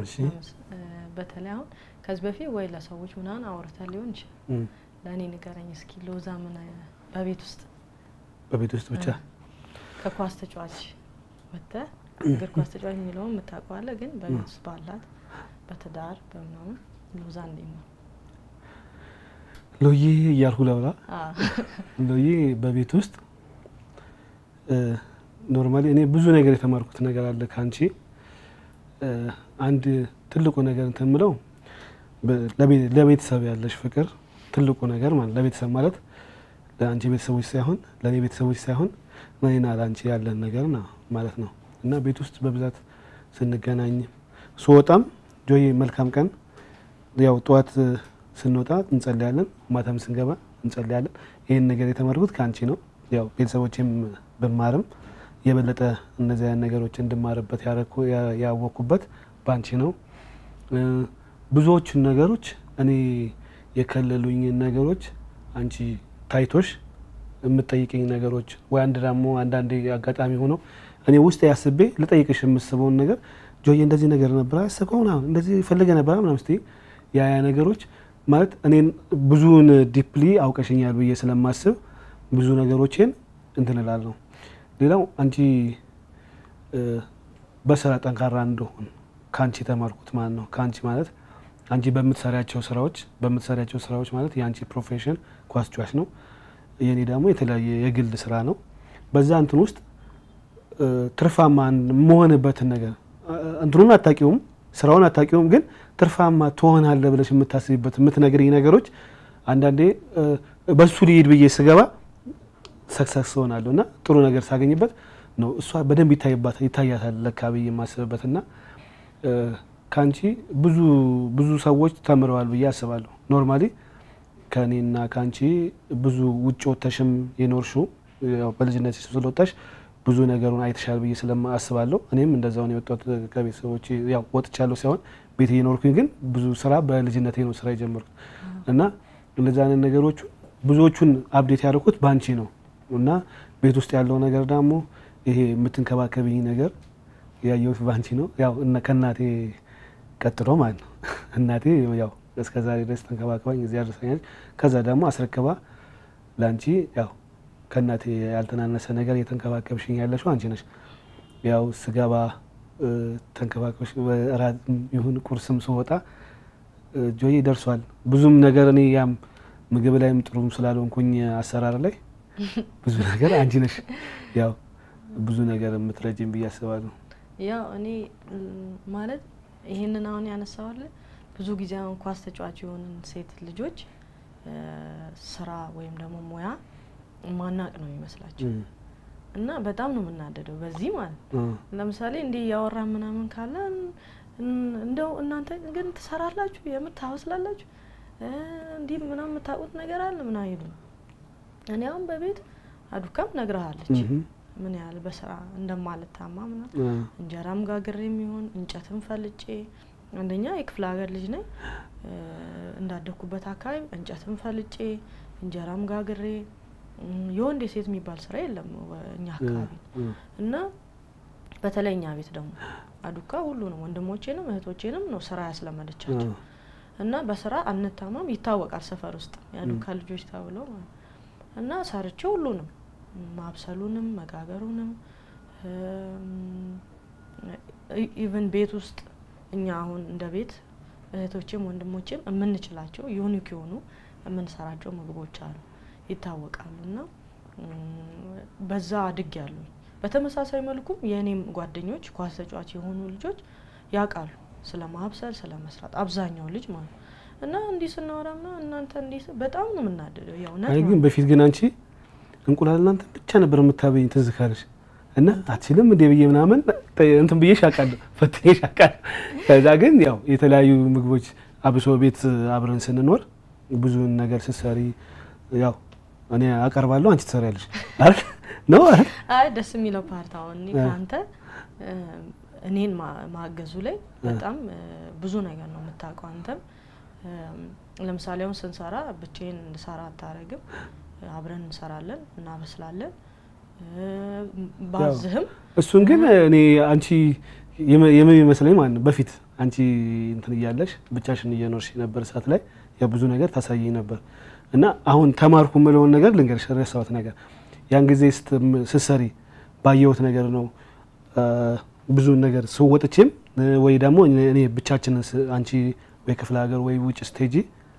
እሺ ለምስ- እ፣ በተለይ አሁን ከዚህ በፊት ወይ ለሰዎች ምናምን አውርተ ሊሆን ይችላል። እም፣ ለእኔ ንገረኝ እስኪ ሎዛ ምን እ፣ በቤት ውስጥ በቤት ውስጥ ብቻ ከኳስ ተጫዋች ወጥተህ እግር ኳስ ተጫዋች የሚለውን የምታውቀዋለህ፣ ግን በቤት ውስጥ ባላት በትዳር በምናምን ሎዛ እንዴት ነው? ሎዬ እያልኩ ለብላ አዎ። ሎዬ በቤት ውስጥ ኖርማሊ እኔ ብዙ ነገር የተማርኩት ነገር አለ ከአንቺ እ፣ አንድ ትልቁ ነገር እንትን የምለው በ- ለቤ- ለቤተሰብ ያለሽ ፍቅር ትልቁ ነገር ማለት ለቤተሰብ ማለት ለአንቺ ቤተሰቦች ሳይሆን ለእኔ ቤተሰቦች ሳይሆን ለእኔና ለአንቺ ያለን ነገር ነው ማለት ነው እና ቤት ውስጥ በብዛት ስንገናኝ ስወጣም ጆዬ መልካም ቀን ያው ጠዋት እ፣ ስንወጣ እንጸልያለን፣ ማታም ስንገባ እንጸልያለን። ይህን ነገር የተማርኩት ከአንቺ ነው። ያው ቤተሰቦቼም ብማርም የበለጠ እነዚህ አይነት ነገሮች እንድማርበት ያረኩ- ያ- ያወቅኩበት በአንቺ ነው። እ፣ ብዙዎቹን ነገሮች እኔ የከለሉኝን ነገሮች አንቺ ታይቶሽ የምጠይቀኝ ነገሮች ወይ አንድ ደግሞ አንዳንዴ አጋጣሚ ሆኖ እኔ ውስጥ ያስቤ ልጠይቅሽ የምስበውን ነገር ጆዬ እንደዚህ ነገር ነበር ያሰብከው ምናምን እንደዚህ ፈልገ ነበር ምናምን ስትይ ያ ያ ነገሮች ማለት እኔን ብዙውን ዲፕሊ አውቀሽኛል ብዬ ስለማስብ ብዙ ነገሮችን እንትን እላለሁ። ሌላው አንቺ እ፣ በስራ ጠንካራ እንደሆን ከአንቺ የተማርኩት ማለት ነው። ከአንቺ ማለት አንቺ በምትሰሪያቸው ስራዎች በምትሰሪያቸው ስራዎች ማለት የአንቺ ፕሮፌሽን ኳስ ጫዋች ነው። የኔ ደግሞ የተለያየ የግል ስራ ነው። በዛ እንትን ውስጥ እ፣ ትርፋማ መሆንበትን ነገር እ፣ እንትኑን አታውቂውም፣ ስራውን አታውቂውም፣ ግን ትርፋማ ትሆናለህ ብለሽ የምታስቢበት የምትነግሪኝ ነገሮች አንዳንዴ እ፣ በሱ ሊሄድ ብዬ ስገባ ሰክሰስ ሆናለሁ እና ጥሩ ነገር ሳገኝበት ነው እሷ በደንብ ይታይባት ይታያታል ለካ ብዬ የማስብበት እና እ፣ ከአንቺ ብዙ ብዙ ሰዎች ተምረዋል ብዬ አስባለሁ። ኖርማሊ ከእኔና ከአንቺ ብዙ ውጭ ወጥተሽም የኖርሽው ያው በልጅነት ስለወጣሽ ብዙ ነገሩን አይተሻል ብዬ ስለማ አስባለሁ። እኔም እንደዛው ነው የወጣሁት ከቤተሰቦቼ ያው ወጥቻለሁ ሳይሆን ቤት እየኖርኩኝ ግን ብዙ ስራ በልጅነቴ ነው ስራ የጀመርኩት እና እንደዛ አይነት ነገሮቹ ብዙዎቹን አብዴት ያደረኩት በአንቺ ነው እና ቤት ውስጥ ያለው ነገር ደግሞ ይሄ የምትንከባከብኝ ነገር ያየሁት በአንቺ ነው። ያው እነ ከእናቴ ቀጥሎ ማለት ነው። እናቴ ያው እስከ ዛሬ ድረስ ተንከባከባኝ እዚህ አድርሰኛለች። ከዛ ደግሞ አስረክባ ለአንቺ ያው ከእናቴ ያልተናነሰ ነገር እየተንከባከብሽኝ ያለሽው አንቺ ነሽ። ያው ስገባ እ፣ ተንከባከብሽ እራት ይሁን ቁርስም ስወጣ እ፣ ጆዬ ደርሷል። ብዙም ነገር እኔ ያም ምግብ ላይም ጥሩም ስላልሆንኩኝ አሰራር ላይ ብዙ ነገር አንቺ ነሽ ያው ብዙ ነገር የምትረጅም ብዬ አስባለሁ። ያው እኔ ም፣ ማለት ይሄንን አሁን ያነሳዋለ ብዙ ጊዜ አሁን ኳስ ተጫዋች የሆንን ሴት ልጆች እ፣ ስራ ወይም ደግሞ ሙያ ማናቅ ነው የሚመስላቸው እም፣ እና በጣም ነው የምናደደው በዚህ ማለት ነው። እ፣ ለምሳሌ እንዲህ እያወራ ምናምን ካለ እን- እንደው እናንተ ግን ትሰራላችሁ የምር ታወስላላችሁ እ፣ እንዲህ ምናምን የምታውቁት ነገር አለ ምናምን ይሉ እኔ አሁን በቤት አዱካም ነግረሃለች እም፣ ምን ያህል በስራ እንደማልታማ ምናምን እ፣ እንጀራም ጋግሬ የሚሆን እንጨትም ፈልጬ አንደኛ የክፍለ ሀገር ልጅ ነኝ እ፣ እንዳደግኩበት አካባቢ እንጨትም ፈልጬ እንጀራም ጋግሬ እም፣ የወንድ የሴት የሚባል ስራ የለም ወ- እኛ አካባቢ እ፣ እና በተለይ እኛ ቤት ደግሞ አዱካ ሁሉንም ወንድሞቼንም እህቶቼንም ነው ስራ ያስለመደቻቸው እ፣ እና በስራ አንታማም ይታወቃል ሰፈር ውስጥ የአዱካ ልጆች ተብለው ማለት ነው። እና ሰርቼ ሁሉንም ማብሰሉንም መጋገሩንም ኢቨን ቤት ውስጥ እኛ አሁን እንደ ቤት እህቶቼም ወንድሞቼም የምንችላቸው ዩኒክ የሆኑ የምንሰራቸው ምግቦች አሉ ይታወቃሉ። እና እም፣ በዛ አድግ ያሉ በተመሳሳይ መልኩም የእኔም ጓደኞች ኳስ ተጫዋች የሆኑ ልጆች ያውቃሉ ስለ ማብሰል ስለ መስራት አብዛኛው ልጅ ማለት ነው። እና እንዲህ ስናወራና እናንተ እንዲህ ስ- በጣም ነው የምናደደው። የእውነት አይ ነው። ግን በፊት ግን አንቺ እንቁላል እናንተ ብቻ ነበር የምታበይኝ ትዝ ካለሽ እና አትችልም እንዴ ብዬ ምናምን ጠ- እንትን ብዬሽ አውቃለሁ ፈትኜሽ አውቃለሁ። ከዛ ግን ያው የተለያዩ ምግቦች አብሶ ቤት አብረን ስንኖር ብዙን ነገር ስትሰሪ ያው እኔ አቀርባለሁ አንቺ ትሰሪያለሽ አይደል ነው አይደል? አይ ደስ የሚለው ፓርት አሁን እኔ እ። ከአንተ እ፣ እኔን ማ- ማገዙ ላይ በጣም እ፣ ብዙ ነገር ነው የምታውቀው። አንተም እም፣ ለምሳሌ አሁን ስንሰራ ብቻዬን እንድሰራ አታረግም። አብረን እንሰራለን፣ እናበስላለን። እ፣ ባዝህም እሱን ግን እኔ አንቺ የም- የምን ይመስለኝ ማለት ነው በፊት አንቺ እንትን እያለሽ ብቻሽን እየኖርሽ ነበር ሰዓት ላይ ያ ብዙ ነገር ታሳየኝ ነበር እና አሁን ተማርኩ የምለውን ነገር ልንገርሽ፣ ረሳሁት ነገር ያን ጊዜ ስትሰሪ ባየሁት ነገር ነው ብዙ ነገር ስወጥቼም ወይ ደግሞ እኔ ብቻችንን አንቺ ወይ ክፍለ ሀገር ወይ ውጭ ስቴጂ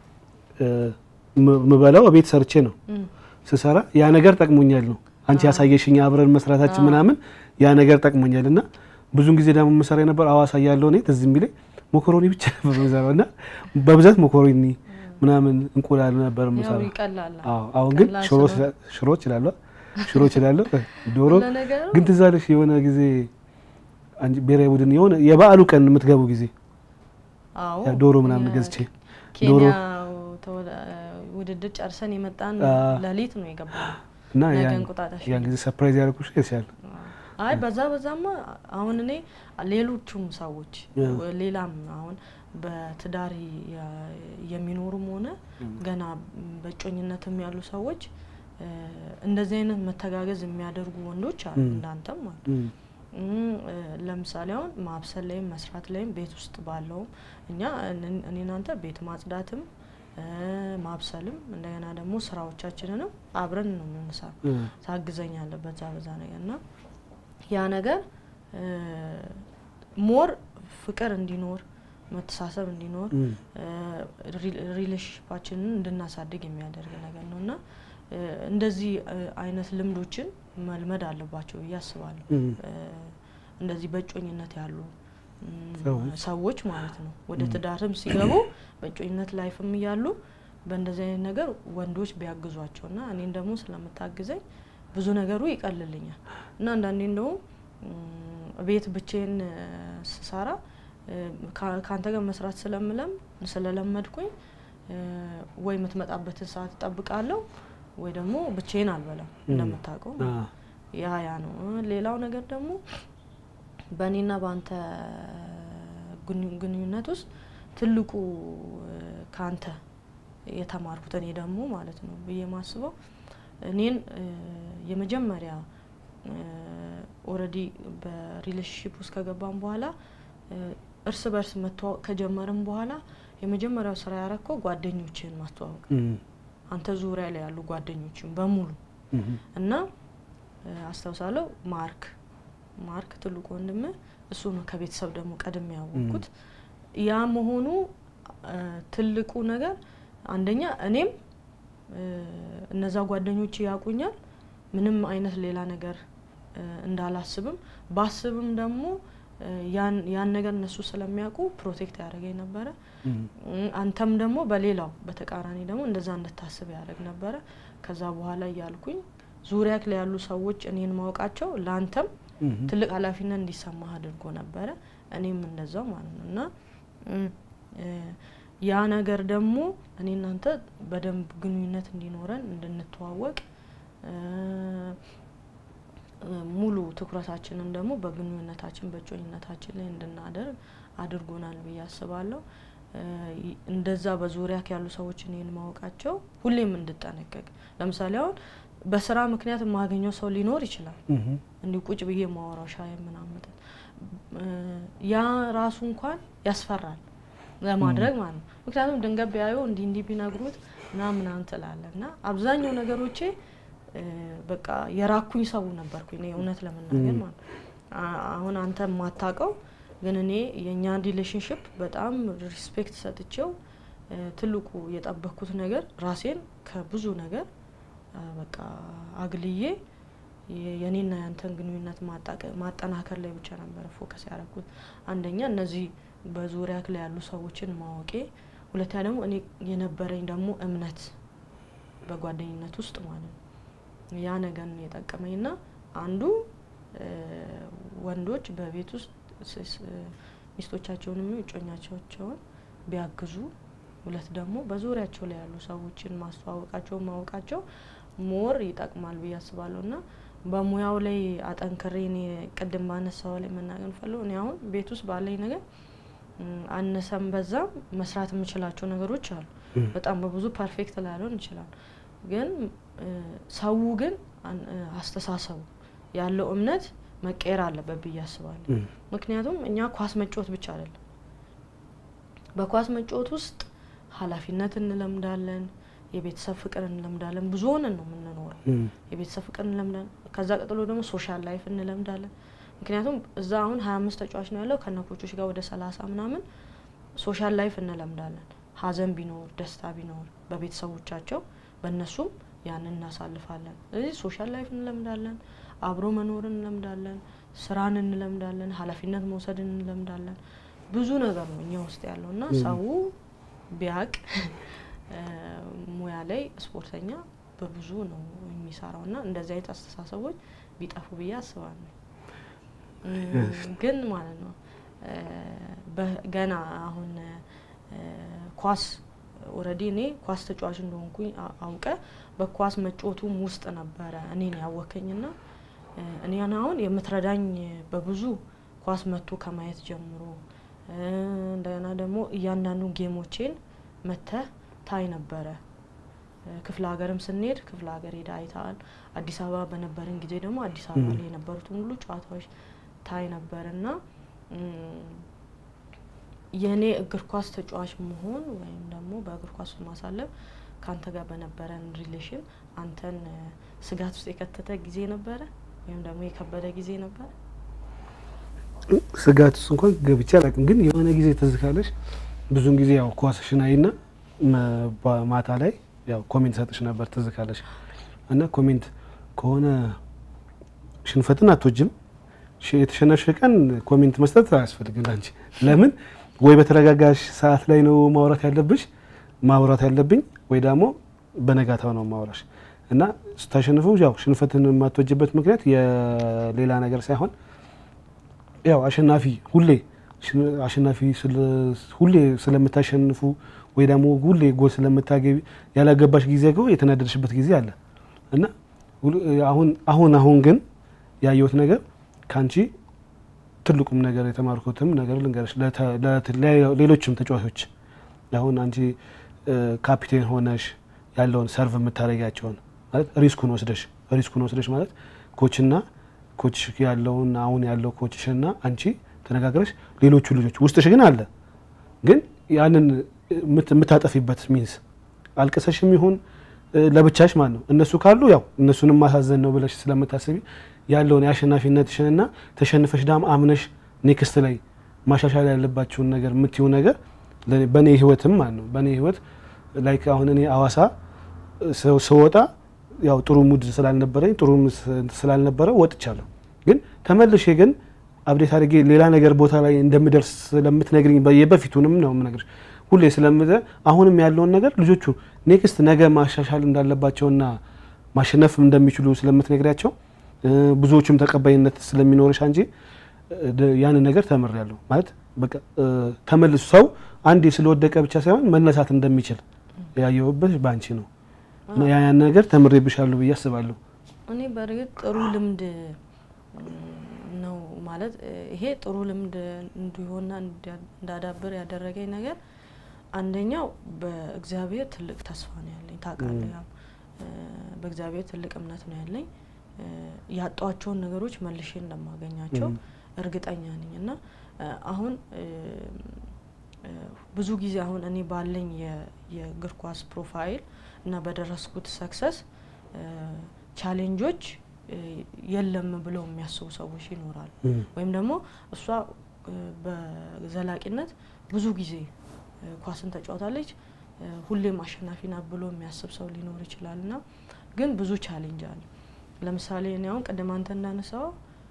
ምበላው ቤት ሰርቼ ነው ስሰራ ያ ነገር ጠቅሞኛል ነው አንቺ ያሳየሽኝ አብረን መስራታችን ምናምን ያ ነገር ጠቅሞኛል እና ብዙን ጊዜ ደግሞ የምሰራ የነበር አዋሳ ያለው እኔ ትዝ የሚለኝ ሞኮሮኒ ብቻ ነበር የምሰራው እና በብዛት ሞኮሮኒ ምናምን እንቁላል ነበር የምሰራው። አሁን ግን ሽሮ እችላለሁ ሽሮ እችላለሁ ዶሮ ግን ትዝ አለሽ የሆነ ጊዜ ብሔራዊ ቡድን የሆነ የበዓሉ ቀን የምትገቡ ጊዜ ዶሮ ምናምን ገዝቼ ዶሮ ውድድር ጨርሰን የመጣን ሌሊት ነው የገባነው እና ነገ እንቁጣጣሽ ያን ጊዜ ሰርፕራይዝ ያደረኩሽ ይችላል። አይ በዛ በዛማ አሁን እኔ ሌሎቹም ሰዎች ሌላም አሁን በትዳር የሚኖሩም ሆነ ገና በእጮኝነትም ያሉ ሰዎች እንደዚህ አይነት መተጋገዝ የሚያደርጉ ወንዶች አሉ፣ እንዳንተም አሉ። ለምሳሌ አሁን ማብሰል ላይም መስራት ላይም ቤት ውስጥ ባለውም እኛ እኔ እናንተ ቤት ማጽዳትም ማብሰልም እንደገና ደግሞ ስራዎቻችንንም አብረን ነው የምንሰራው። ታግዘኛለህ በዛ በዛ ነገር እና ያ ነገር ሞር ፍቅር እንዲኖር መተሳሰብ እንዲኖር ሪሌሽንሽፓችንን እንድናሳድግ የሚያደርግ ነገር ነው እና እንደዚህ አይነት ልምዶችን መልመድ አለባቸው ብዬ አስባለሁ። እንደዚህ በእጮኝነት ያሉ ሰዎች ማለት ነው ወደ ትዳርም ሲገቡ በእጮኝነት ላይፍም እያሉ በእንደዚህ አይነት ነገር ወንዶች ቢያግዟቸው እና እኔን ደግሞ ስለምታግዘኝ ብዙ ነገሩ ይቀልልኛል እና አንዳንዴ እንደውም ቤት ብቼን ስሰራ ከአንተ ጋር መስራት ስለምለም ስለለመድኩኝ ወይ የምትመጣበትን ሰዓት እጠብቃለሁ ወይ ደግሞ ብቼን አልበላም እንደምታውቀው ያ ያ ነው። ሌላው ነገር ደግሞ በእኔና በአንተ ግንኙነት ውስጥ ትልቁ ከአንተ የተማርኩት እኔ ደግሞ ማለት ነው ብዬ ማስበው እኔን የመጀመሪያ ኦልሬዲ በሪሌሽንሽፕ ውስጥ ከገባን በኋላ እርስ በርስ መተዋወቅ ከጀመርም በኋላ የመጀመሪያው ስራ ያረከው ጓደኞችን ማስተዋወቅ አንተ ዙሪያ ላይ ያሉ ጓደኞችን በሙሉ እና አስታውሳለሁ ማርክ ማርክ ትልቁ ወንድም እሱ ነው ከቤተሰብ ደግሞ ቀድሜ ያወቅኩት ያ መሆኑ ትልቁ ነገር አንደኛ እኔም እነዛ ጓደኞች ያውቁኛል ምንም አይነት ሌላ ነገር እንዳላስብም ባስብም ደግሞ ያን ነገር እነሱ ስለሚያውቁ ፕሮቴክት ያደረገኝ ነበረ። አንተም ደግሞ በሌላው በተቃራኒ ደግሞ እንደዛ እንድታስብ ያደረግ ነበረ። ከዛ በኋላ እያልኩኝ ዙሪያ ላይ ያሉ ሰዎች እኔን ማወቃቸው ለአንተም ትልቅ ኃላፊነት እንዲሰማህ አድርጎ ነበረ። እኔም እንደዛው ማለት ነው እና ያ ነገር ደግሞ እኔ እናንተ በደንብ ግንኙነት እንዲኖረን እንድንተዋወቅ ሙሉ ትኩረታችንን ደግሞ በግንኙነታችን በእጮኝነታችን ላይ እንድናደርግ አድርጎናል ብዬ አስባለሁ። እንደዛ በዙሪያ ያሉ ሰዎች እኔን ማወቃቸው ሁሌም እንድጠነቀቅ ለምሳሌ አሁን በስራ ምክንያት የማገኘው ሰው ሊኖር ይችላል። እንዲህ ቁጭ ብዬ ማወራው ሻይ ምናምን ያ ራሱ እንኳን ያስፈራል ለማድረግ ማለት ነው። ምክንያቱም ድንገት ቢያዩ እንዲህ እንዲህ ቢነግሩት ምናምን ምናምን ትላለህ እና አብዛኛው ነገሮቼ በቃ የራኩኝ ሰው ነበርኩኝ እኔ እውነት ለመናገር ማለት አሁን አንተ የማታውቀው ግን እኔ የእኛን ሪሌሽንሽፕ በጣም ሪስፔክት ሰጥቼው ትልቁ የጠበቅኩት ነገር ራሴን ከብዙ ነገር በቃ አግልዬ የኔና ያንተን ግንኙነት ማጠናከር ላይ ብቻ ነበረ ፎከስ ያደረኩት። አንደኛ እነዚህ በዙሪያ ላይ ያሉ ሰዎችን ማወቄ፣ ሁለተኛ ደግሞ እኔ የነበረኝ ደግሞ እምነት በጓደኝነት ውስጥ ማለት ነው። ያ ነገር ነው የጠቀመኝ እና አንዱ ወንዶች በቤት ውስጥ ሚስቶቻቸውን የሚ እጮኛቸውን ቢያግዙ፣ ሁለት ደግሞ በዙሪያቸው ላይ ያሉ ሰዎችን ማስተዋወቃቸው ማወቃቸው ሞር ይጠቅማል ብዬ አስባለሁ እና በሙያው ላይ አጠንክሬ እኔ ቅድም ባነሳው ላይ መናገር ፈለው እኔ አሁን ቤት ውስጥ ባለኝ ነገር አነሰም በዛም መስራት የምችላቸው ነገሮች አሉ። በጣም በብዙ ፐርፌክት ላይሆን ይችላል። ግን ሰው ግን አስተሳሰቡ ያለው እምነት መቀየር አለበት ብዬ አስባለሁ። ምክንያቱም እኛ ኳስ መጫወት ብቻ አይደለም በኳስ መጫወት ውስጥ ኃላፊነት እንለምዳለን፣ የቤተሰብ ፍቅር እንለምዳለን። ብዙ ሆነን ነው የምንኖረው። የቤተሰብ ፍቅር እንለምዳለን። ከዛ ቀጥሎ ደግሞ ሶሻል ላይፍ እንለምዳለን። ምክንያቱም እዛ አሁን ሀያ አምስት ተጫዋች ነው ያለው ከነ ኮቾች ጋር ወደ ሰላሳ ምናምን ሶሻል ላይፍ እንለምዳለን። ሀዘን ቢኖር ደስታ ቢኖር በቤተሰቦቻቸው በእነሱም ያንን እናሳልፋለን። ስለዚህ ሶሻል ላይፍ እንለምዳለን፣ አብሮ መኖርን እንለምዳለን፣ ስራን እንለምዳለን፣ ኃላፊነት መውሰድን እንለምዳለን። ብዙ ነገር ነው እኛ ውስጥ ያለው እና ሰው ቢያቅ ሙያ ላይ ስፖርተኛ በብዙ ነው የሚሰራው እና እንደዚህ አይነት አስተሳሰቦች ቢጠፉ ብዬ አስባለሁ። ግን ማለት ነው ገና አሁን ኳስ ኦልሬዲ እኔ ኳስ ተጫዋች እንደሆንኩኝ አውቀ በኳስ መጫወቱም ውስጥ ነበረ እኔን ያወከኝና እኔን አሁን የምትረዳኝ በብዙ ኳስ መቶ ከማየት ጀምሮ እንደገና ደግሞ እያንዳንዱ ጌሞቼን መተህ ታይ ነበረ። ክፍለ ሀገርም ስንሄድ ክፍለ ሀገር ሄዳ አይተሃል። አዲስ አበባ በነበረን ጊዜ ደግሞ አዲስ አበባ ላይ የነበሩትን ሁሉ ጨዋታዎች ታይ ነበር እና የእኔ እግር ኳስ ተጫዋች መሆን ወይም ደግሞ በእግር ኳስ ማሳለፍ ከአንተ ጋር በነበረን ሪሌሽን አንተን ስጋት ውስጥ የከተተ ጊዜ ነበረ ወይም ደግሞ የከበደ ጊዜ ነበረ? ስጋት ውስጥ እንኳን ገብቼ አላውቅም። ግን የሆነ ጊዜ ትዝ ካለሽ ብዙን ጊዜ ያው ኳስሽን አይና ማታ ላይ ያው ኮሜንት ሰጥሽ ነበር ትዝ ካለሽ እና ኮሜንት ከሆነ ሽንፈትን አትወጅም የተሸነፍሽ ቀን ኮሜንት መስጠት አያስፈልግም አንቺ ለምን ወይ በተረጋጋሽ ሰዓት ላይ ነው ማውራት ያለብሽ ማውራት ያለብኝ ወይ ደግሞ በነጋታው ነው ማውራሽ እና ስታሸንፉ ያው ሽንፈትን የማትወጅበት ምክንያት የሌላ ነገር ሳይሆን ያው አሸናፊ ሁሌ አሸናፊ ሁሌ ስለምታሸንፉ ወይ ደግሞ ሁሌ ጎል ስለምታገቢ ያላገባሽ ጊዜ ገው የተናደድሽበት ጊዜ አለ እና አሁን አሁን አሁን ግን ያየሁት ነገር ከአንቺ ትልቁም ነገር የተማርኩትም ነገር ልንገርሽ፣ ሌሎችም ተጫዋቾች አሁን አንቺ ካፒቴን ሆነሽ ያለውን ሰርቭ የምታደርጊያቸውን ማለት ሪስኩን ወስደሽ ሪስኩን ወስደሽ ማለት ኮችና ኮች ያለውን አሁን ያለው ኮችሽና አንቺ ተነጋግረሽ ሌሎቹ ልጆች ውስጥሽ ግን አለ ግን ያንን የምታጠፊበት ሚንስ አልቅሰሽም ይሁን ለብቻሽ ማለት ነው። እነሱ ካሉ ያው እነሱንም ማሳዘን ነው ብለሽ ስለምታስቢ ያለውን የአሸናፊነትሽንና ተሸንፈሽ ዳም አምነሽ ኔክስት ላይ ማሻሻል ያለባቸውን ነገር የምትይው ነገር በእኔ ህይወትም ማለት ነው በእኔ ህይወት ላይክ አሁን እኔ አዋሳ ስወጣ ያው ጥሩ ሙድ ስላልነበረኝ ጥሩ ስላልነበረ ወጥቻለሁ። ግን ተመልሼ ግን አብዴት አድርጌ ሌላ ነገር ቦታ ላይ እንደምደርስ ስለምትነግርኝ የበፊቱንም ነው የምነግርሽ ሁሌ ስለምዘ አሁንም ያለውን ነገር ልጆቹ ኔክስት ነገ ማሻሻል እንዳለባቸውና ማሸነፍ እንደሚችሉ ስለምትነግሪያቸው ብዙዎቹም ተቀባይነት ስለሚኖርሽ አንጂ ያንን ነገር ተምሬያለሁ። ማለት በቃ ተመልሶ ሰው አንዴ ስለወደቀ ብቻ ሳይሆን መነሳት እንደሚችል ያየሁበት በአንቺ ነው። ያን ነገር ተምሬብሻለሁ ብዬ አስባለሁ። እኔ በእርግጥ ጥሩ ልምድ ነው ማለት ይሄ ጥሩ ልምድ እንዲሆንና እንዳዳብር ያደረገኝ ነገር አንደኛው በእግዚአብሔር ትልቅ ተስፋ ነው ያለኝ። ታውቃለህ፣ ያው በእግዚአብሔር ትልቅ እምነት ነው ያለኝ። ያጧቸውን ነገሮች መልሼ እንደማገኛቸው እርግጠኛ ነኝ እና አሁን ብዙ ጊዜ አሁን እኔ ባለኝ የእግር ኳስ ፕሮፋይል እና በደረስኩት ሰክሰስ ቻሌንጆች የለም ብለው የሚያስቡ ሰዎች ይኖራሉ። ወይም ደግሞ እሷ በዘላቂነት ብዙ ጊዜ ኳስን ተጫውታለች፣ ሁሌም አሸናፊ ናት ብሎ የሚያስብ ሰው ሊኖር ይችላል እና ግን ብዙ ቻሌንጅ አለ። ለምሳሌ እኔ አሁን ቅድም አንተ እንዳነሳው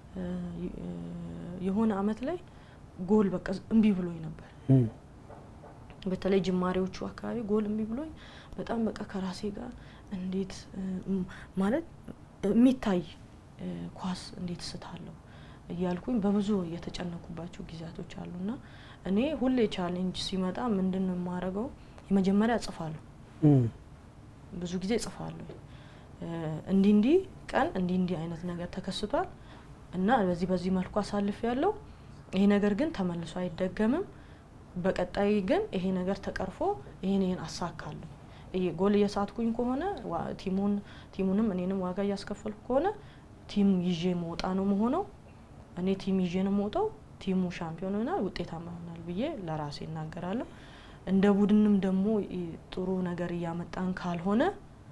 የሆነ አመት ላይ ጎል በቃ እምቢ ብሎኝ ነበር። በተለይ ጅማሬዎቹ አካባቢ ጎል እምቢ ብሎኝ በጣም በቃ ከራሴ ጋር እንዴት ማለት የሚታይ ኳስ እንዴት ስታለሁ እያልኩኝ በብዙ የተጨነኩባቸው ጊዜያቶች አሉና እኔ ሁሌ ቻሌንጅ ሲመጣ ምንድን ነው የማደርገው? የመጀመሪያ እጽፋለሁ። ብዙ ጊዜ እጽፋለሁ። እንዲህ እንዲህ ቀን እንዲህ እንዲህ አይነት ነገር ተከስቷል እና በዚህ በዚህ መልኩ አሳልፍ ያለው ይሄ ነገር ግን ተመልሶ አይደገምም። በቀጣይ ግን ይሄ ነገር ተቀርፎ ይሄን ይሄን አሳካለሁ። ይሄ ጎል እየሳትኩኝ ከሆነ ቲሙን ቲሙንም እኔንም ዋጋ እያስከፈልኩ ከሆነ ቲም ይዤ መውጣ ነው መሆነው። እኔ ቲም ይዤ ነው መውጣው። ቲሙ ሻምፒዮን ይሆናል፣ ውጤታማ ይሆናል ብዬ ለራሴ እናገራለሁ። እንደ ቡድንም ደግሞ ይ- ጥሩ ነገር እያመጣን ካልሆነ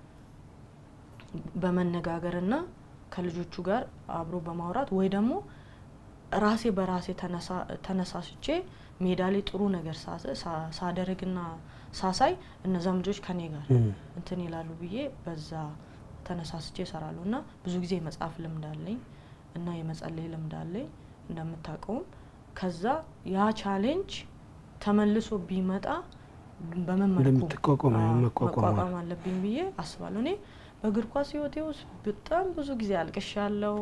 በመነጋገርና ከልጆቹ ጋር አብሮ በማውራት ወይ ደግሞ ራሴ በራሴ ተነሳ- ተነሳስቼ ሜዳ ላይ ጥሩ ነገር ሳ- ሳ- ሳደርግና ሳሳይ እነዛም ልጆች ከኔ ጋር እም፣ እንትን ይላሉ ብዬ በዛ ተነሳስቼ እሰራለሁ እና ብዙ ጊዜ የመጽሐፍ ልምድ አለኝ እና የመጸለይ ልምድ አለኝ እንደምታውቀውም ከዛ ያ ቻሌንጅ ተመልሶ ቢመጣ በምን መልኩ እንደምትቋቋም አዎ፣ መቋቋም መቋቋም አለብኝ ብዬ አስባለሁ። እኔ በእግር ኳስ ህይወቴ ውስጥ በጣም ብዙ ጊዜ አልቅሻለሁ።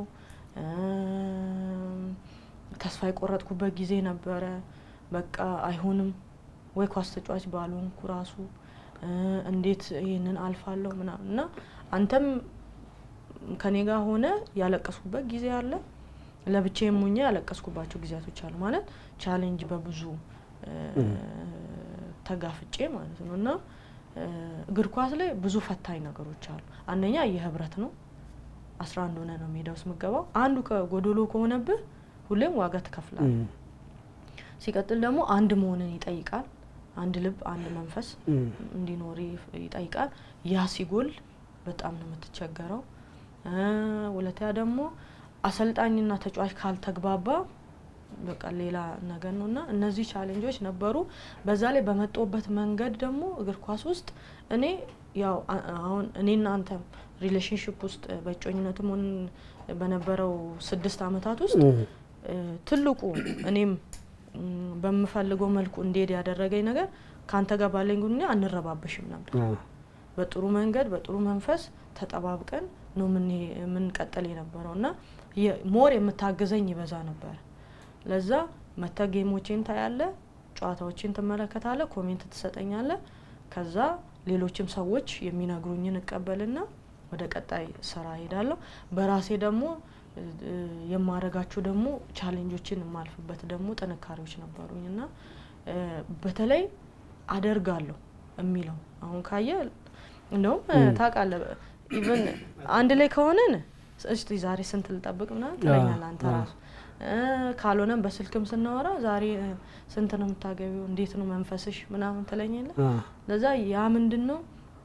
እም፣ ተስፋ የቆረጥኩበት ጊዜ ነበረ። በቃ አይሆንም ወይ ኳስ ተጫዋች ባልሆንኩ ራሱ እ፣ እንዴት ይህንን አልፋለሁ ምናምን እና አንተም ከኔ ጋር ሆነ ያለቀስኩበት ጊዜ አለ። ለብቻዬም ሆኜ ያለቀስኩባቸው ጊዜያቶች አሉ። ማለት ቻሌንጅ በብዙ እ፣ እም። ተጋፍጬ ማለት ነው እና እ፣ እግር ኳስ ላይ ብዙ ፈታኝ ነገሮች አሉ። አንደኛ የህብረት ነው። አስራ አንድ ሆነ ነው ሜዳ ውስጥ የምገባው። አንዱ ከጎዶሎ ከሆነብህ ሁሌም ዋጋ ትከፍላለህ። እም፣ ሲቀጥል ደግሞ አንድ መሆንን ይጠይቃል። አንድ ልብ፣ አንድ መንፈስ እም፣ እንዲኖር ይፍ- ይጠይቃል። ያ ሲጎል በጣም ነው የምትቸገረው። እ፣ ሁለተኛ ደግሞ አሰልጣኝና ተጫዋች ካልተግባባ በቃ ሌላ ነገር ነው እና እነዚህ ቻሌንጆች ነበሩ። በዛ ላይ በመጣሁበት መንገድ ደግሞ እግር ኳስ ውስጥ እኔ ያው አ- አሁን እኔና አንተም ሪሌሽንሽፕ ውስጥ በእጮኝነትም ሆን በነበረው ስድስት አመታት ውስጥ እም፣ እ፣ ትልቁ እኔም ም፣ በምፈልገው መልኩ እንዲሄድ ያደረገኝ ነገር ከአንተ ጋር ባለኝ ግንኙነት አንረባበሽም ነበር። አዎ፣ በጥሩ መንገድ በጥሩ መንፈስ ተጠባብቀን ነው የምንሄ- የምንቀጥል የነበረው እና የ- ሞር የምታግዘኝ ይበዛ ነበር። ለዛ መተ ጌሞቼን ታያለ፣ ጨዋታዎችን ትመለከታለ፣ ኮሜንት ትሰጠኛለ። ከዛ ሌሎችም ሰዎች የሚነግሩኝን እቀበልና ወደ ቀጣይ ስራ ሄዳለሁ። በራሴ ደግሞ እ፣ እ፣ የማረጋቸው ደግሞ ቻሌንጆችን የማልፍበት ደግሞ ጥንካሬዎች ነበሩኝ እና እ፣ በተለይ አደርጋለሁ የሚለው አሁን ካየ እንደውም እ፣ ም። ታውቃለህ ኢቨን አንድ ላይ ከሆነን እስቲ ዛሬ ስንት ልጠብቅ ምናምን ትለኛለህ አንተ አዎ። ራሱ እ፣ ካልሆነም በስልክም ስናወራ ዛሬ እ፣ ስንት ነው የምታገቢው እንዴት ነው መንፈስሽ ምናምን ትለኛለህ አዎ፣ ለዛ ያ ምንድን ነው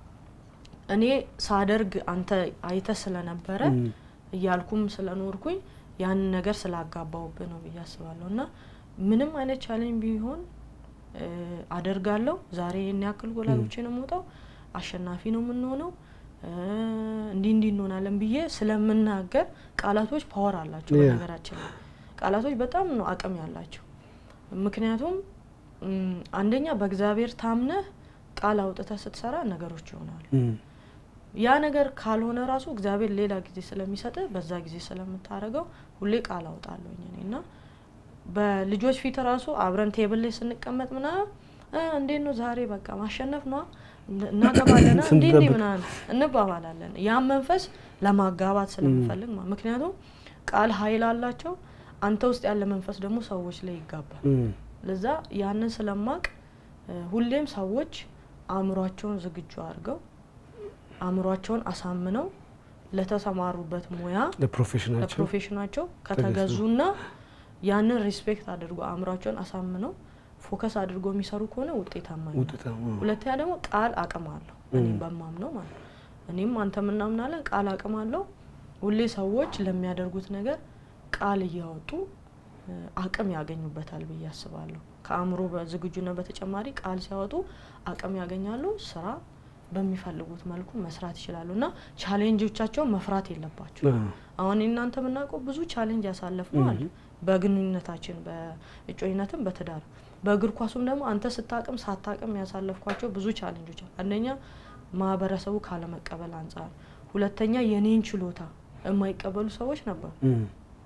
እኔ ሳደርግ አንተ አይተ ስለነበረ እም፣ እያልኩም ስለኖርኩኝ ያንን ነገር ስላጋባውብህ ነው ብዬ አስባለሁ። እና ምንም አይነት ቻሌንጅ ቢሆን እ፣ አደርጋለሁ። ዛሬ ይህን ያክል ጎል አግብቼ ነው የምወጣው፣ አሸናፊ ነው የምንሆነው፣ እ፣ እንዲህ እንዲህ እንሆናለን ብዬ ስለምናገር ቃላቶች ፓወር አላቸው። Yeah. በነገራችን ላይ ቃላቶች በጣም ነው አቅም ያላቸው። ምክንያቱም እም፣ አንደኛ በእግዚአብሔር ታምነህ ቃል አውጥተህ ስትሰራ ነገሮች ይሆናሉ። እም፣ ያ ነገር ካልሆነ ራሱ እግዚአብሔር ሌላ ጊዜ ስለሚሰጥ በዛ ጊዜ ስለምታደርገው ሁሌ ቃል አውጣለሁኝ እኔ እና በልጆች ፊት ራሱ አብረን ቴብል ላይ ስንቀመጥ ምናምን እ፣ እንዴት ነው ዛሬ በቃ ማሸነፍ ነዋ እናገባለና እንዲህ እንዲህ ስንጠብቅ። ምናምን እንባባላለን። ያን መንፈስ ለማጋባት ስለምፈልግ ማለት ምክንያቱም ቃል ኃይል አላቸው። አንተ ውስጥ ያለ መንፈስ ደግሞ ሰዎች ላይ ይጋባል። እም፣ ለዛ ያንን ስለማቅ እ፣ ሁሌም ሰዎች አእምሯቸውን ዝግጁ አድርገው አእምሯቸውን አሳምነው ለተሰማሩበት ሙያ ለፕሮፌሽናቸው ለፕሮፌሽናቸው ከተገዙና ያንን ሪስፔክት አድርጎ አእምሯቸውን አሳምነው ፎከስ አድርጎ የሚሰሩ ከሆነ ውጤታማ ይሆናል። ውጤታማ ሁለተኛ ደግሞ ቃል አቅም አለው። እኔም እም። በማምነው ማለት ነው። እኔም አንተ ምናምናለን ቃል አቅም አለው። ሁሌ ሰዎች ለሚያደርጉት ነገር ቃል እያወጡ እ፣ አቅም ያገኙበታል ብዬ አስባለሁ። ከአእምሮ በዝግጁነት በተጨማሪ ቃል ሲያወጡ አቅም ያገኛሉ። ስራ በሚፈልጉት መልኩ መስራት ይችላሉ እና ቻሌንጆቻቸውን መፍራት የለባቸው። አዎ፣ አሁን እናንተ የምናውቀው ብዙ ቻሌንጅ ያሳለፍነው አለ እም፣ በግንኙነታችን በእጮኝነትም በትዳር በእግር ኳሱም ደግሞ አንተ ስታቅም ሳታቅም ያሳለፍኳቸው ብዙ ቻሌንጆች አሉ። አንደኛ ማህበረሰቡ ካለመቀበል አንጻር፣ ሁለተኛ የኔን ችሎታ የማይቀበሉ ሰዎች ነበሩ። እም፣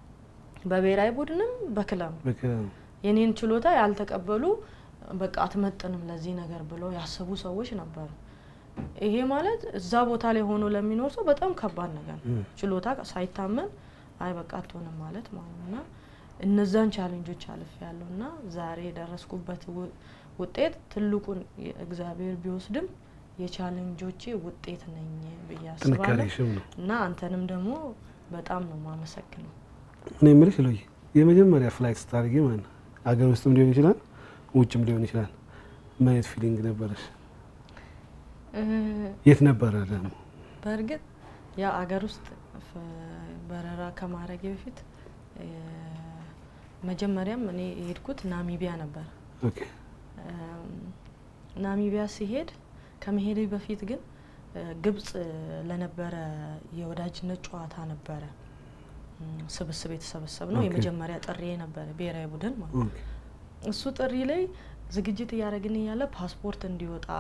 በብሔራዊ ቡድንም በክለብ በቃ የኔን ችሎታ ያልተቀበሉ በቃ አትመጥንም ለዚህ ነገር ብለው ያሰቡ ሰዎች ነበሩ። ይሄ ማለት እዛ ቦታ ላይ ሆኖ ለሚኖር ሰው በጣም ከባድ ነገር ነው። እም፣ ችሎታ ሳይታመን አይ በቃ አትሆንም ማለት ማለት ነው። እና እነዛን ቻሌንጆች አልፍ ያለው እና ዛሬ የደረስኩበት ው- ውጤት ትልቁን እግዚአብሔር ቢወስድም የቻሌንጆቼ ውጤት ነኝ ብዬ አስባለሁ። ጥንካሬሽም ነው። እና አንተንም ደግሞ በጣም ነው ማመሰግነው። እኔ የምልሽ ሎዬ የመጀመሪያ ፍላይት ስታደርጊ ማለት ነው አገር ውስጥም ሊሆን ይችላል ውጭም ሊሆን ይችላል ምን አይነት ፊሊንግ ነበረሽ? እ፣ የት ነበረ ደግሞ? በእርግጥ ያው አገር ውስጥ ፍ- በረራ ከማድረጌ በፊት እ፣ መጀመሪያም እኔ የሄድኩት ናሚቢያ ነበር። ኦኬ እም፣ ናሚቢያ ሲሄድ ከመሄዴ በፊት ግን እ፣ ግብጽ ለነበረ የወዳጅነት ጨዋታ ነበረ እም፣ ስብስብ የተሰበሰብ ነው። ኦኬ። የመጀመሪያ ጥሪ ነበረ ብሔራዊ ቡድን ማለት ነው። ኦኬ እሱ ጥሪ ላይ ዝግጅት እያደረግን እያለ ፓስፖርት እንዲወጣ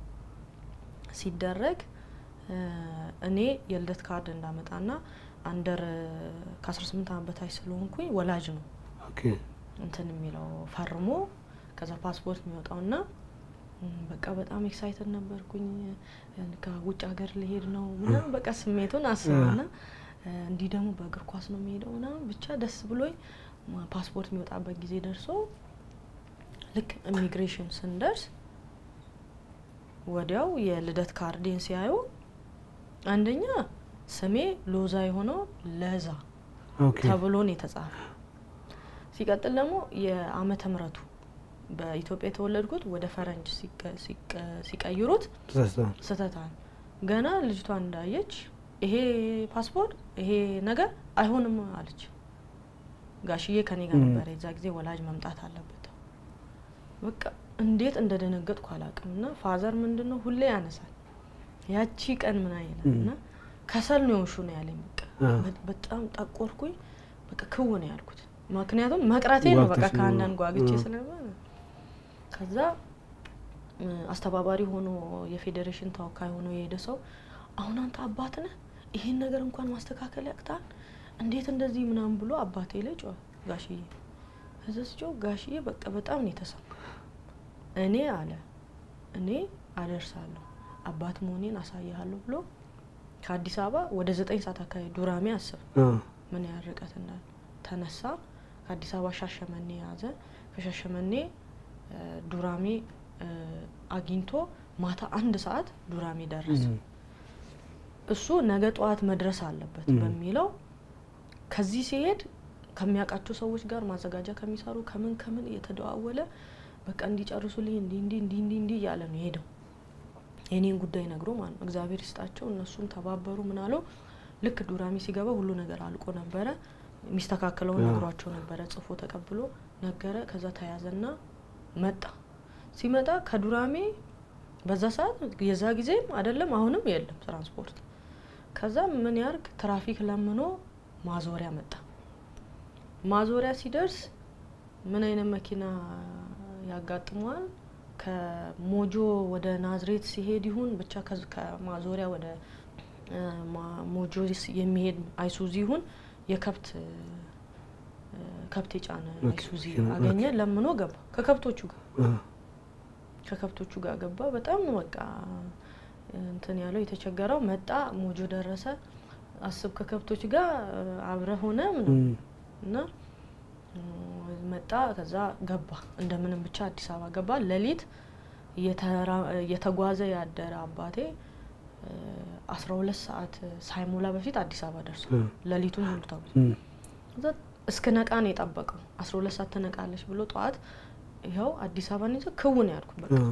ሲደረግ እ፣ እኔ የልደት ካርድ እንዳመጣና አንደር ከ18 ዓመት በታች ስለሆንኩኝ ወላጅ ነው ኦኬ እንትን የሚለው ፈርሞ ከዛ ፓስፖርት የሚወጣውና እም፣ በቃ በጣም ኤክሳይትድ ነበርኩኝ። እ፣ ከውጭ ሀገር ልሄድ ነው ምናምን በቃ ስሜቱን አስበና እ፣ እንዲህ ደግሞ በእግር ኳስ ነው የሚሄደው ምናምን ብቻ ደስ ብሎኝ ማ- ፓስፖርት የሚወጣበት ጊዜ ደርሶ ልክ ኢሚግሬሽን ስንደርስ ወዲያው የልደት ካርዴን ሲያዩ አንደኛ ስሜ ሎዛ የሆነው ለዛ ኦኬ ተብሎ ነው የተጻፈ። ሲቀጥል ደግሞ የዓመተ ምሕረቱ በኢትዮጵያ የተወለድኩት ወደ ፈረንጅ ሲቀ- ሲቀ- ሲቀይሩት ተሳስተዋል። ስህተታል። ገና ልጅቷ እንዳየች ይሄ ፓስፖርት ይሄ ነገር አይሆንም አለች። ጋሽዬ ከኔ ጋር ም። ነበረ የዛ ጊዜ ወላጅ መምጣት አለበት። በቃ እንዴት እንደደነገጥኩ አላውቅም። እና ፋዘር ምንድን ነው ሁሌ ያነሳል ያቺ ቀን ምን አይነት ም። እና ከሰል ነው የሆንሹ ነው ያለኝ። በቃ አ። በ- በጣም ጠቆርኩኝ። በቃ ክው ነው ያልኩት። ምክንያቱም መቅረቴ ነው በቃ ጓግተሽ ነው። ከአንዳንድ ጓግቼ አ። ስለሆነ ከዛ እ፣ አስተባባሪ ሆኖ የፌዴሬሽን ተወካይ ሆኖ የሄደ ሰው አሁን አንተ አባት ነህ፣ ይህን ነገር እንኳን ማስተካከል ያቅታል፣ እንዴት እንደዚህ ምናምን ብሎ አባቴ ላይ ጮኸ ጋሽዬ። ከዛ ስጮህ ጋሽዬ በቃ በጣም ነው የተሰማ። እኔ አለ እኔ አደርሳለሁ አባት መሆኔን አሳይሃለሁ ብሎ ከአዲስ አበባ ወደ ዘጠኝ ሰዓት አካባቢ ዱራሜ አስብ አ፣ ምን ያህል ርቀት እንዳለ ተነሳ። ከአዲስ አበባ ሻሸመኔ ያዘ። ከሻሸመኔ እ፣ ዱራሜ እ፣ አግኝቶ ማታ አንድ ሰዓት ዱራሜ ደረሰ። ም። እሱ ነገ ጠዋት መድረስ አለበት ም። በሚለው ከዚህ ሲሄድ ከሚያውቃቸው ሰዎች ጋር ማዘጋጃ ከሚሰሩ ከምን ከምን እየተደዋወለ በቃ እንዲጨርሱልኝ እንዲ እንዲ እንዲ እንዲ እንዲ እያለ ነው ሄደው የኔን ጉዳይ ነግሮ ማለት ነው። እግዚአብሔር ይስጣቸው እነሱም ተባበሩ ምን አለው። ልክ ዱራሜ ሲገባ ሁሉ ነገር አልቆ ነበረ። የሚስተካከለውን አዎ። ነግሯቸው ነበረ። ጽፎ ተቀብሎ ነገረ። ከዛ ተያዘና መጣ። ሲመጣ ከዱራሜ በዛ ሰዓት የዛ ጊዜም አይደለም አሁንም የለም ትራንስፖርት። ከዛ ምን ያርግ ትራፊክ ለምኖ ማዞሪያ መጣ። ማዞሪያ ሲደርስ ምን አይነት መኪና ያጋጥመዋል? ከሞጆ ወደ ናዝሬት ሲሄድ ይሁን ብቻ ከዚ- ከማዞሪያ ወደ እ፣ ማ- ሞጆ ስ- የሚሄድ አይሱዚ ይሁን የከብት እ፣ ከብት የጫነ ኦኬ፣ አይሱዚ ኦኬ። አገኘ። ለምኖ ገባ ከከብቶቹ ጋር አ፣ ከከብቶቹ ጋር ገባ። በጣም ነው በቃ እንትን ያለው የተቸገረው። መጣ ሞጆ ደረሰ። አስብ ከከብቶች ጋር አብረ ሆነ ምናምን ም። እና እ፣ መጣ። ከዛ ገባ እንደምንም ብቻ አዲስ አበባ ገባ። ሌሊት እየተራ- እየተጓዘ ያደረ አባቴ አስራ ሁለት ሰዓት ሳይሞላ በፊት አዲስ አበባ ደርሷል። አ፣ ሌሊቱን ሙሉ ተጉዞ ም። ከዛ እስከ ነቃ ነው የጠበቀው። አስራ ሁለት ሰዓት ትነቃለች ብሎ ጠዋት ይኸው አዲስ አበባን ይዘ ክውን ያልኩ በቃ አ፣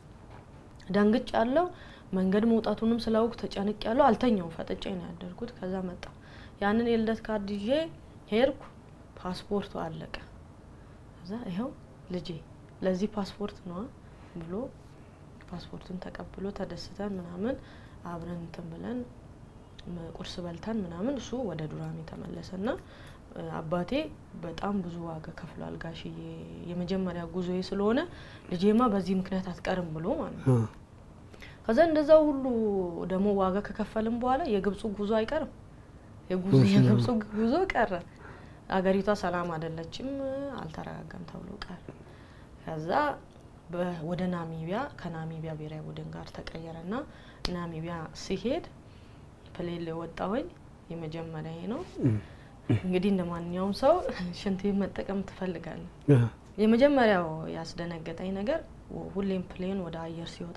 ደንግጭ ያለው መንገድ መውጣቱንም ስላውቅ ተጨንቅ ያለው አልተኛውም። ፈጥጬ ነው ያደርኩት። ከዛ መጣ ያንን የልደት ካርድ ይዤ ሄድኩ። ፓስፖርቱ አለቀ። ከዛ ይኸው ልጄ ለዚህ ፓስፖርት ነዋ ብሎ ፓስፖርቱን ተቀብሎ ተደስተን ምናምን አብረን እንትን ብለን ም- ቁርስ በልተን ምናምን እሱ ወደ ዱራሜ ተመለሰ ና አባቴ በጣም ብዙ ዋጋ ከፍሏል ጋሽዬ የመጀመሪያ ጉዞዬ ስለሆነ ልጄማ በዚህ ምክንያት አትቀርም ብሎ ማለት ነው። አ፣ ከዛ እንደዛው ሁሉ ደግሞ ዋጋ ከከፈልም በኋላ የግብፁ ጉዞ አይቀርም። የጉዞ እሺ። የግብፁ ጉዞ ቀረ። አገሪቷ ሰላም አይደለችም፣ አልተረጋጋም ተብሎ ቀረ። ከዛ በ- ወደ ናሚቢያ ከናሚቢያ ብሔራዊ ቡድን ጋር ተቀየረ ና ናሚቢያ ሲሄድ ፕሌን ላይ ወጣሁኝ። የመጀመሪያ ነው ም። እንግዲህ እንደ ማንኛውም ሰው ሽንት ቤት መጠቀም ትፈልጋለህ። አ፣ የመጀመሪያው ያስደነገጠኝ ነገር ሁሌም ፕሌን ወደ አየር ሲወጣ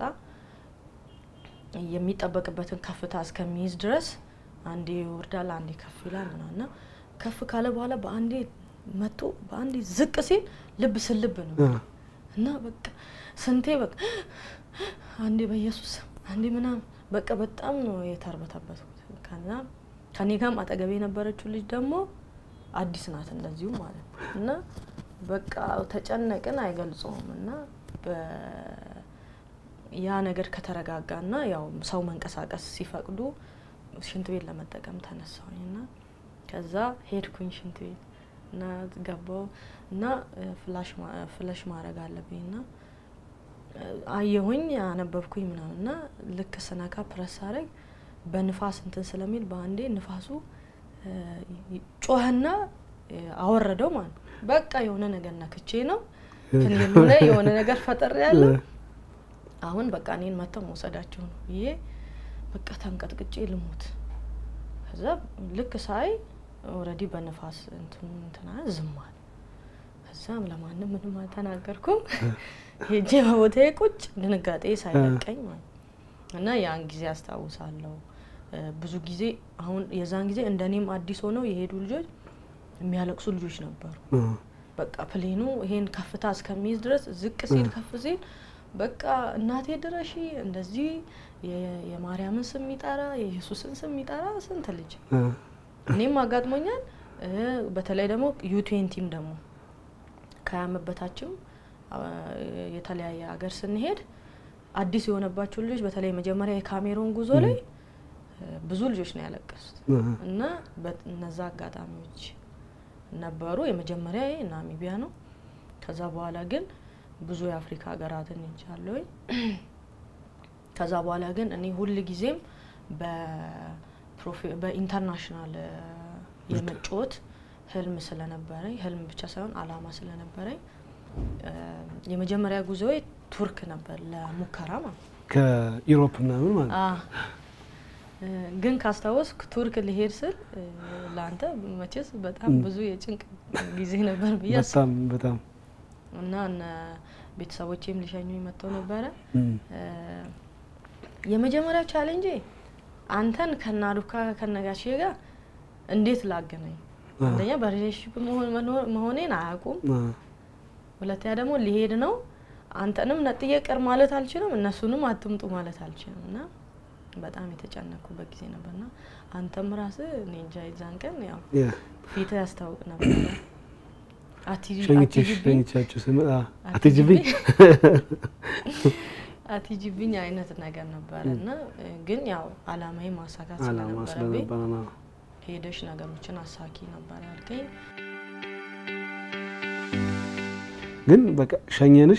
የሚጠበቅበትን ከፍታ እስከሚይዝ ድረስ አንዴ ይወርዳል፣ አንዴ ከፍ ይላል ምናምን እና ከፍ ካለ በኋላ በአንዴ መጥቶ በአንዴ ዝቅ ሲል ልብ ስልብ ነው አ፣ እና በቃ ስንቴ በቃ አንዴ በኢየሱስ ስም አንዴ ምናምን በቃ በጣም ነው የተርበተበትኩት። ከዛ ከኔ ጋርም አጠገቤ የነበረችው ልጅ ደግሞ አዲስ ናት እንደዚሁ ማለት ነው እና በቃ ተጨነቅን አይገልጸውም እና ያ ነገር ከተረጋጋና ያው ሰው መንቀሳቀስ ሲፈቅዱ ሽንት ቤት ለመጠቀም ተነሳሁኝ እና ከዛ ሄድኩኝ ሽንት ቤት እና ገባው እና ፍለሽ ማድረግ አለብኝ እና አየሁኝ አነበብኩኝ ምናምን እና ልክ ስነካ ፕረስ አረግ በንፋስ እንትን ስለሚል በአንዴ ንፋሱ ጮኸና አወረደው ማለት ነው። በቃ የሆነ ነገር ነክቼ ነው ክኒሉ ላይ የሆነ ነገር ፈጠር ያለው አሁን በቃ እኔን መጥተው መውሰዳቸው ነው ብዬ በቃ ተንቀጥቅጬ ልሙት። ከዛ ልክ ሳይ ኦልሬዲ በንፋስ እንትኑ እንትና ዝም አለ። ከዛም ለማንም ምንም አልተናገርኩም። ሄጄ በቦታዬ ቁጭ ድንጋጤ ሳይለቀኝ ማለት እና ያን ጊዜ አስታውሳለሁ። ብዙ ጊዜ አሁን የዛን ጊዜ እንደ እኔም አዲስ ሆነው የሄዱ ልጆች የሚያለቅሱ ልጆች ነበሩ። በቃ ፕሌኑ ይሄን ከፍታ እስከሚይዝ ድረስ ዝቅ ሲል ከፍ ሲል በቃ እናቴ ድረሺ እንደዚህ የማርያምን ስም የሚጠራ የኢየሱስን ስም የሚጠራ ስንት ልጅ እኔም አጋጥሞኛል። በተለይ ደግሞ ዩቴንቲም ደግሞ ከዓመት በታችም የተለያየ ሀገር ስንሄድ አዲስ የሆነባቸው ልጆች በተለይ መጀመሪያ የካሜሮን ጉዞ ላይ ብዙ ልጆች ነው ያለቀሱት እና እነዛ አጋጣሚዎች ነበሩ። የመጀመሪያ ናሚቢያ ነው። ከዛ በኋላ ግን ብዙ የአፍሪካ ሀገራትን እንጃለሁኝ። ከዛ በኋላ ግን እኔ ሁል ጊዜም በኢንተርናሽናል የመጫወት ህልም ስለነበረኝ ህልም ብቻ ሳይሆን አላማ ስለነበረኝ የመጀመሪያ ጉዞዬ ቱርክ ነበር ለሙከራ ማለት ነው። ከኢሮፕ ምናምን ማለት ግን ካስታወስክ ቱርክ ልሄድ ስል ለአንተ መቼስ በጣም ብዙ የጭንቅ ጊዜ ነበር ብዬ በጣም በጣም እና እነ ቤተሰቦቼም ሊሸኙኝ መጥተው ነበረ። የመጀመሪያው ቻሌንጄ አንተን ከናዱካ ከነጋሼ ጋር እንዴት ላገናኝ፣ አንደኛ በሪሌሽንሽፕ መሆኔን አያውቁም። ሁለተኛ ደግሞ ሊሄድ ነው። አንተንም ነጥዬ ቅር ማለት አልችልም፣ እነሱንም አትምጡ ማለት አልችልም እና በጣም የተጨነኩበት ጊዜ ነበርና አንተም ራስህ እኔ እንጃ የዛን ቀን ያው ፊት ያስታውቅ ነበር። ሸኝቻችሁ ስመጣ አትጅብኝ አትጅብኝ አይነት ነገር ነበረ እና ግን ያው አላማዬ ማሳካት አላማ ስለነበረብኝ ስለነበረ ነው። ሄደሽ ነገሮችን አሳኪ ነበር ያልከኝ። ግን በቃ ሸኘንሽ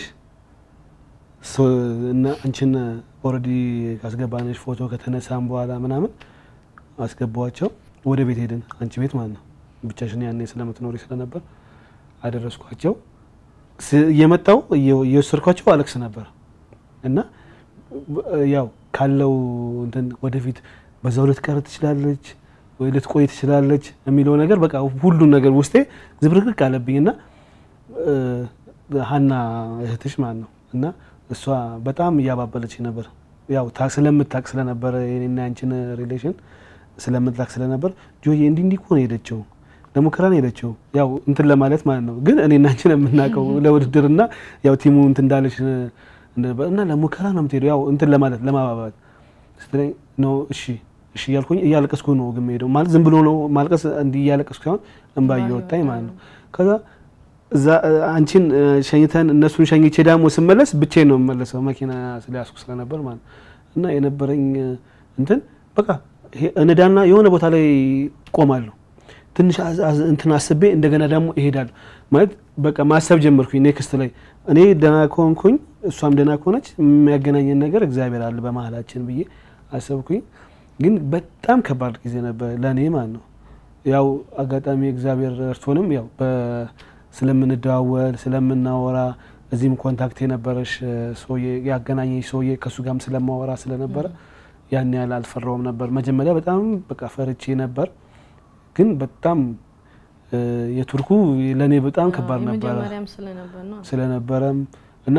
ሶ- እና አንቺን ኦልሬዲ ካስገባንሽ ፎቶ ከተነሳን በኋላ ምናምን አስገባዋቸው ወደ ቤት ሄድን። አንቺ ቤት ማለት ነው። ብቻሽን ያኔ ስለምትኖሪ ስለነበር አደረስኳቸው። ስ- እየመጣው እየ- እየወሰድኳቸው አለቅስ ነበር እና ብ- ያው ካለው እንትን ወደፊት በዛው ልትቀር ትችላለች ወይ ልትቆይ ትችላለች የሚለው ነገር በቃ ሁሉን ነገር ውስጤ ዝብርቅርቅ አለብኝ እና እ፣ ሀና እህትሽ ማለት ነው እና እሷ በጣም እያባበለች ነበር። ያው ታ ስለምታቅ ስለነበረ የኔና ያንቺን ሪሌሽን ስለምታቅ ስለነበር ጆዬ እንዲህ እንዲህ እኮ ነው የሄደችው ለሙከራ ነው የሄደችው ያው እንትን ለማለት ማለት ነው። ግን እኔና አንቺን የምናውቀው ለውድድርና ያው ቲሙ እንትን እንዳለች እንደነበር እና ለሙከራ ነው የምትሄደው ያው እንትን ለማለት ለማባባት ስትለኝ ነው እሺ እሺ እያልኩኝ እያለቀስኩ ነው ግን የምሄደው ማለት ዝም ብሎ ነው ማልቀስ እንዲህ እያለቀስኩ ሳይሆን እንባ እየወጣኝ ማለት ነው። ከዛ እዛ እ፣ አንቺን እ፣ ሸኝተን እነሱን ሸኝቼ ደግሞ ስመለስ ብቻዬን ነው የምመለሰው መኪና ስለያዝኩ ስለነበር ማለት ነው። እና የነበረኝ እ፣ እንትን በቃ ይሄ እንዳና የሆነ ቦታ ላይ ቆማለሁ ትንሽ አዝ- አዝ- እንትን አስቤ እንደገና ደግሞ እሄዳለሁ ማለት በቃ ማሰብ ጀመርኩኝ። ኔክስት ላይ እኔ ደህና ከሆንኩኝ እሷም ደህና ከሆነች የሚያገናኘን ነገር እግዚአብሔር አለ በመሀላችን ብዬ አሰብኩኝ። ግን በጣም ከባድ ጊዜ ነበር ለእኔ ማለት ነው። ያው አጋጣሚ እግዚአብሔር ረድቶንም ያው በ- ስለምንደዋወል ስለምናወራ እዚህም ኮንታክት የነበረሽ እ፣ ሰውዬ ያገናኘሽ ሰውዬ ከእሱ ጋርም ስለማወራ ስለነበረ ያን ያህል አልፈራውም ነበር። መጀመሪያ በጣም በቃ ፈርቼ ነበር ግን በጣም እ፣ የቱርኩ ለእኔ በጣም ከባድ ነበረ የመጀመሪያም ስለነበር ነው። ስለነበረም እና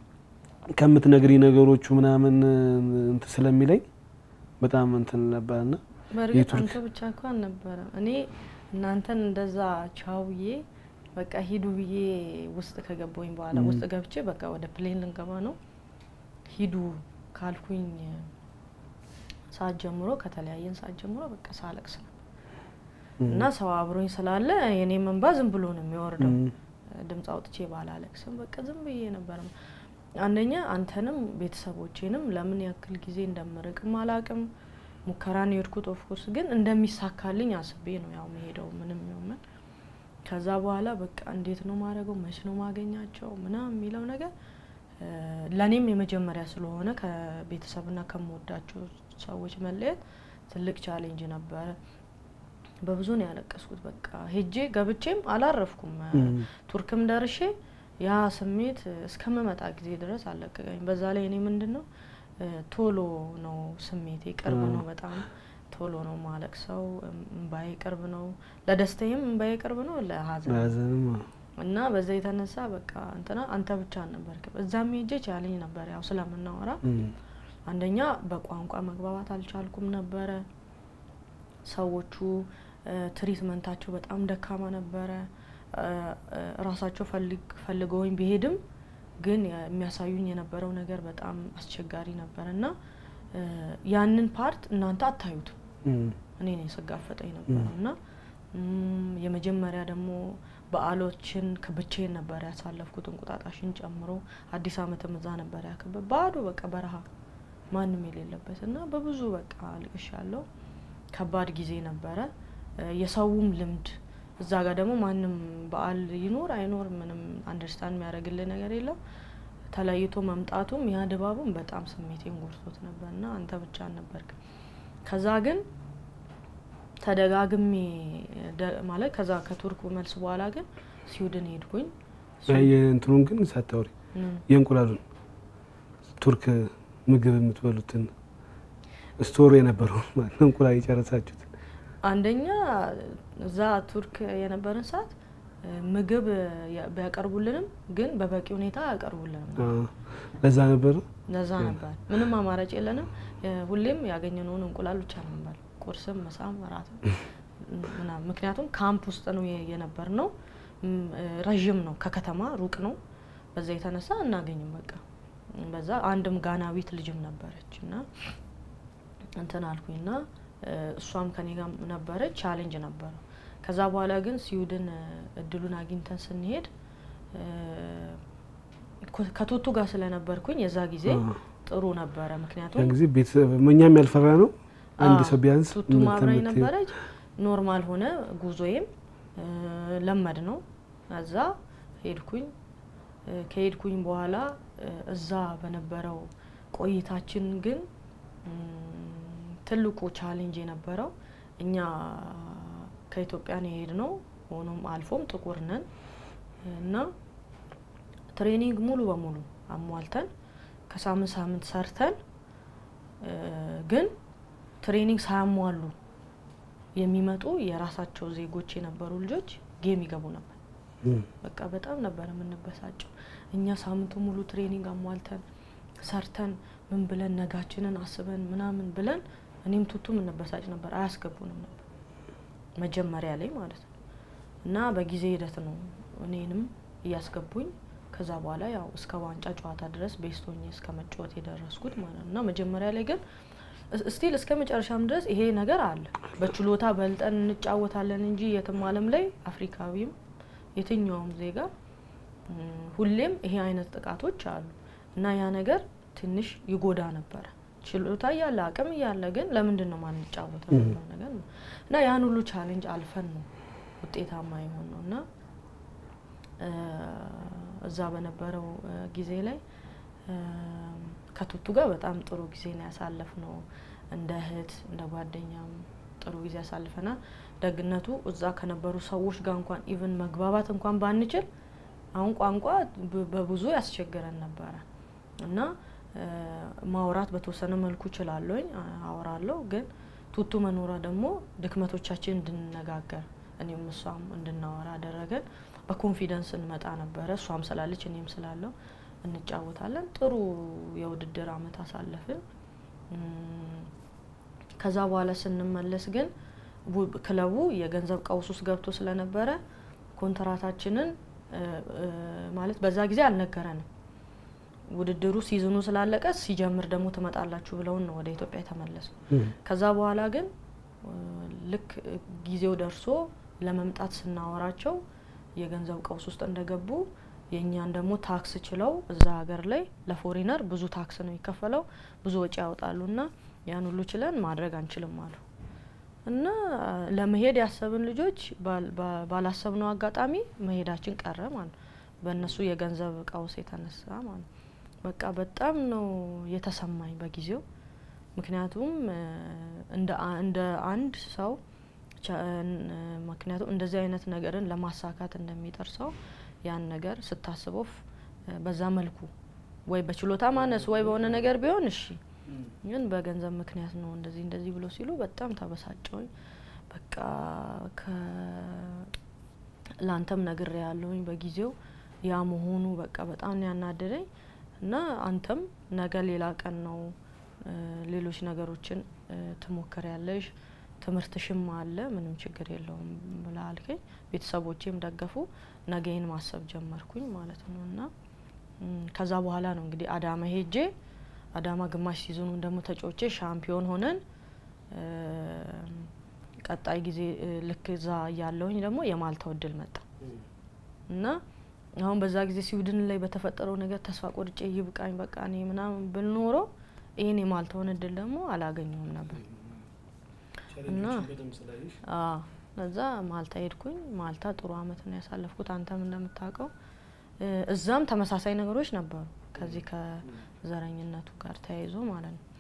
ከምትነግሪ ነገሮቹ ምናምን እንትን ስለሚለኝ በጣም እንትን ነበርና በእርግጥ የቱርክ- አንተ ብቻ እኮ አልነበረም። እኔ እናንተን እንደዛ ቻውዬ በቃ ሂዱ ብዬ ውስጥ ከገባኝ በኋላ ም። ውስጥ ገብቼ በቃ ወደ ፕሌን ልንገባ ነው ሂዱ ካልኩኝ ሰዓት ጀምሮ ከተለያየን ሰዓት ጀምሮ በቃ ሳለቅስ ነው እና ሰው አብሮኝ ስላለ የኔ መንባ ዝም ብሎ ነው የሚወርደው። ድምፅ አውጥቼ ባላለቅስም በቃ ዝም ብዬ ነበር። አንደኛ አንተንም ቤተሰቦቼንም ለምን ያክል ጊዜ እንደምርቅም አላቅም። ሙከራን የሄድኩት ኦፍኮርስ ግን እንደሚሳካልኝ አስቤ ነው ያው መሄደው ምንም ይሁን ምን። ከዛ በኋላ በቃ እንዴት ነው ማድረገው፣ መች ነው ማገኛቸው ምናምን የሚለው ነገር እ፣ ለእኔም የመጀመሪያ ስለሆነ ከቤተሰብና ከምወዳቸው ሰዎች መለየት ትልቅ ቻሌንጅ ነበረ። በብዙ ነው ያለቀስኩት። በቃ ሄጄ ገብቼም አላረፍኩም። ቱርክም ደርሼ ያ ስሜት እስከምመጣ ጊዜ ድረስ አለቀቀኝ። በዛ ላይ እኔ ምንድን ነው እ፣ ቶሎ ነው ስሜቴ ቅርብ ነው በጣም ቶሎ ነው ማለቅሰው። እምባዬ ቅርብ ነው፣ ለደስታዬም እምባዬ ቅርብ ነው፣ ለሀዘን ሐዘንም እና በዛ የተነሳ በቃ እንትና አንተ ብቻ አልነበርክም። እዛም ሄጄ ቻለኝ ነበር ያው ስለምናወራ አንደኛ በቋንቋ መግባባት አልቻልኩም ነበረ። ሰዎቹ እ፣ ትሪትመንታቸው በጣም ደካማ ነበረ። እ፣ እ፣ ራሳቸው ፈልግ- ፈልገውኝ ቢሄድም ግን የሚያሳዩኝ የነበረው ነገር በጣም አስቸጋሪ ነበር እና እ፣ ያንን ፓርት እናንተ አታዩትም። እኔ ነኝ ስጋፈጠ የነበረው እና ም፣ የመጀመሪያ ደግሞ በዓሎችን ከብቻዬን ነበር ያሳለፍኩት እንቁጣጣሽን ጨምሮ አዲስ ዓመትም እዛ ነበር ያከበ ባዶ በቃ በረሃ ማንም የሌለበት እና በብዙ በቃ አልቅሻለሁ። ከባድ ጊዜ ነበረ። እ፣ የሰውም ልምድ እዛ ጋር ደግሞ ማንም በዓል ይኖር አይኖር ምንም አንደርስታንድ የሚያደርግልህ ነገር የለም። ተለይቶ መምጣቱም ያ ድባቡም በጣም ስሜቴን ጎድቶት ነበር እና አንተ ብቻ አልነበርክም። ከዛ ግን ተደጋግሜ ደ- ማለት ከዛ ከቱርክ መልስ በኋላ ግን ስዊድን ሄድኩኝ። የእንትኑን ግን ሳታወሪ ምን? የእንቁላሉን ቱርክ ምግብ የምትበሉትን ስቶር የነበረውን ማለት ነው እንቁላል የጨረሳችሁት አንደኛ እዛ ቱርክ የነበረን ሰዓት እ፣ ምግብ ያ- ቢያቀርቡልንም ግን በበቂ ሁኔታ አያቀርቡልንም። አ፣ ለዛ ነበር ለዛ ነበር ምንም አማራጭ የለንም። እ፣ ሁሌም ያገኘነውን እንቁላል ብቻ ነው የምንበላው፣ ቁርስም፣ ምሳም፣ እራትም ምናምን። ምክንያቱም ካምፕ ውስጥ ነው የ- የነበር ነው። ም፣ እ፣ ረዥም ነው፣ ከከተማ ሩቅ ነው። በዛ የተነሳ አናገኝም። በቃ በዛ አንድም ጋናዊት ልጅም ነበረች እና እንትን አልኩኝና እ፣ እሷም ከኔ ጋር ነበረች። ቻሌንጅ ነበረው። ከዛ በኋላ ግን ስዊድን እ፣ እድሉን አግኝተን ስንሄድ እ፣ ኮ- ከቱቱ ጋር ስለነበርኩኝ የዛ ጊዜ አ፣ ጥሩ ነበረ። ምክንያቱም ያን ጊዜ ቤተሰብ እኛም ያልፈራ ነው አንድ አዎ፣ ሰው ቢያንስ ቱቱ ምን ማብራኝ ትምህርት- ነበረች። ኖርማል ሆነ ጉዞዬም እ፣ ለመድ ነው። እዛ ሄድኩኝ። እ፣ ከሄድኩኝ በኋላ እ፣ እዛ በነበረው ቆይታችን ግን እም፣ ትልቁ ቻሌንጅ የነበረው እኛ ከኢትዮጵያ ነው የሄድነው። ሆኖም አልፎም ጥቁር ነን እና ትሬኒንግ ሙሉ በሙሉ አሟልተን ከሳምንት ሳምንት ሰርተን እ፣ ግን ትሬኒንግ ሳያሟሉ የሚመጡ የራሳቸው ዜጎች የነበሩ ልጆች ጌም ይገቡ ነበር። እም፣ በቃ በጣም ነበር የምንበሳጨው። እኛ ሳምንቱ ሙሉ ትሬኒንግ አሟልተን ሰርተን ምን ብለን ነጋችንን አስበን ምናምን ብለን እኔም ቱቱ የምንበሳጭ ነበር። አያስገቡንም ነበር መጀመሪያ ላይ ማለት ነው። እና በጊዜ ሂደት ነው እኔንም እያስገቡኝ ከዛ በኋላ ያው እስከ ዋንጫ ጨዋታ ድረስ ቤስቶኝ እስከ መጫወት የደረስኩት ማለት ነው። እና መጀመሪያ ላይ ግን ስቲል እስከ መጨረሻም ድረስ ይሄ ነገር አለ። በችሎታ በልጠን እንጫወታለን እንጂ የትም ዓለም ላይ አፍሪካዊም የትኛውም ዜጋ እም፣ ሁሌም ይሄ አይነት ጥቃቶች አሉ እና ያ ነገር ትንሽ ይጎዳ ነበረ። ችሎታ እያለ አቅም እያለ ግን ለምንድን ነው ማንጫወተው የሚለው ነገር ነው እና ያን ሁሉ ቻሌንጅ አልፈን ነው ውጤታማ የሆን ነው እና እ፣ እዛ በነበረው እ፣ ጊዜ ላይ እ፣ ከቱቱ ጋር በጣም ጥሩ ጊዜ ነው ያሳለፍ ነው። እንደ እህት እንደ ጓደኛም ጥሩ ጊዜ ያሳልፈናል። ደግነቱ እዛ ከነበሩ ሰዎች ጋር እንኳን ኢቭን መግባባት እንኳን ባንችል አሁን ቋንቋ በ- በብዙ ያስቸግረን ነበረ እና እ፣ ማውራት በተወሰነ መልኩ እችላለሁኝ አ- አወራለሁ። ግን ቱቱ መኖሯ ደግሞ ድክመቶቻችን እንድንነጋገር እኔም እሷም እንድናወራ አደረገን። በኮንፊደንስ እንመጣ ነበረ። እሷም ስላለች እኔም ስላለው እንጫወታለን። ጥሩ የውድድር አመት አሳለፍን። እም፣ ከዛ በኋላ ስንመለስ ግን ቡ- ክለቡ የገንዘብ ቀውስ ውስጥ ገብቶ ስለነበረ ኮንትራታችንን ማለት በዛ ጊዜ አልነገረንም። ውድድሩ ሲዝኑ ስላለቀ ሲጀምር ደግሞ ትመጣላችሁ ብለውን ነው ወደ ኢትዮጵያ የተመለሱ። ከዛ በኋላ ግን ልክ ጊዜው ደርሶ ለመምጣት ስናወራቸው የገንዘብ ቀውስ ውስጥ እንደገቡ የእኛን ደግሞ ታክስ ችለው እዛ ሀገር ላይ ለፎሪነር ብዙ ታክስ ነው የሚከፈለው፣ ብዙ ወጪ ያወጣሉ እና ያን ሁሉ ችለን ማድረግ አንችልም አሉ እና ለመሄድ ያሰብን ልጆች ባላሰብነው አጋጣሚ መሄዳችን ቀረ ማለት ነው። በእነሱ የገንዘብ ቀውስ የተነሳ ማለት ነው። በቃ በጣም ነው የተሰማኝ በጊዜው። ምክንያቱም እንደ አንድ ሰው ምክንያቱም እንደዚህ አይነት ነገርን ለማሳካት እንደሚጠር ሰው ያን ነገር ስታስበው በዛ መልኩ ወይ በችሎታ ማነስ ወይ በሆነ ነገር ቢሆን እሺ፣ ግን በገንዘብ ምክንያት ነው እንደዚህ እንደዚህ ብሎ ሲሉ በጣም ተበሳጨውኝ። በቃ ለአንተም ነግሬ ያለውኝ በጊዜው ያ መሆኑ በቃ በጣም ነው ያናደደኝ እና አንተም ነገ ሌላ ቀን ነው ሌሎች ነገሮችን ትሞክር ያለሽ ትምህርትሽም አለ ምንም ችግር የለውም ብላ አልከኝ። ቤተሰቦቼም ደገፉ። ነገይን ማሰብ ጀመርኩኝ ማለት ነው እና ከዛ በኋላ ነው እንግዲህ አዳማ ሄጄ አዳማ ግማሽ ሲዝኑን ደግሞ ተጫውቼ ሻምፒዮን ሆነን ቀጣይ ጊዜ ልክ እዛ እያለሁኝ ደግሞ የማልታው እድል መጣ እና አሁን በዛ ጊዜ ስዊድን ላይ በተፈጠረው ነገር ተስፋ ቆርጬ ይብቃኝ በቃ እኔ ምናምን ብል ኖሮ ይህን የማልታውን እድል ደግሞ አላገኘውም ነበር እና እዛ ማልታ ሄድኩኝ። ማልታ ጥሩ አመት ነው ያሳለፍኩት። አንተም እንደምታውቀው እዛም ተመሳሳይ ነገሮች ነበሩ ከዚህ ከዘረኝነቱ ጋር ተያይዞ ማለት ነው።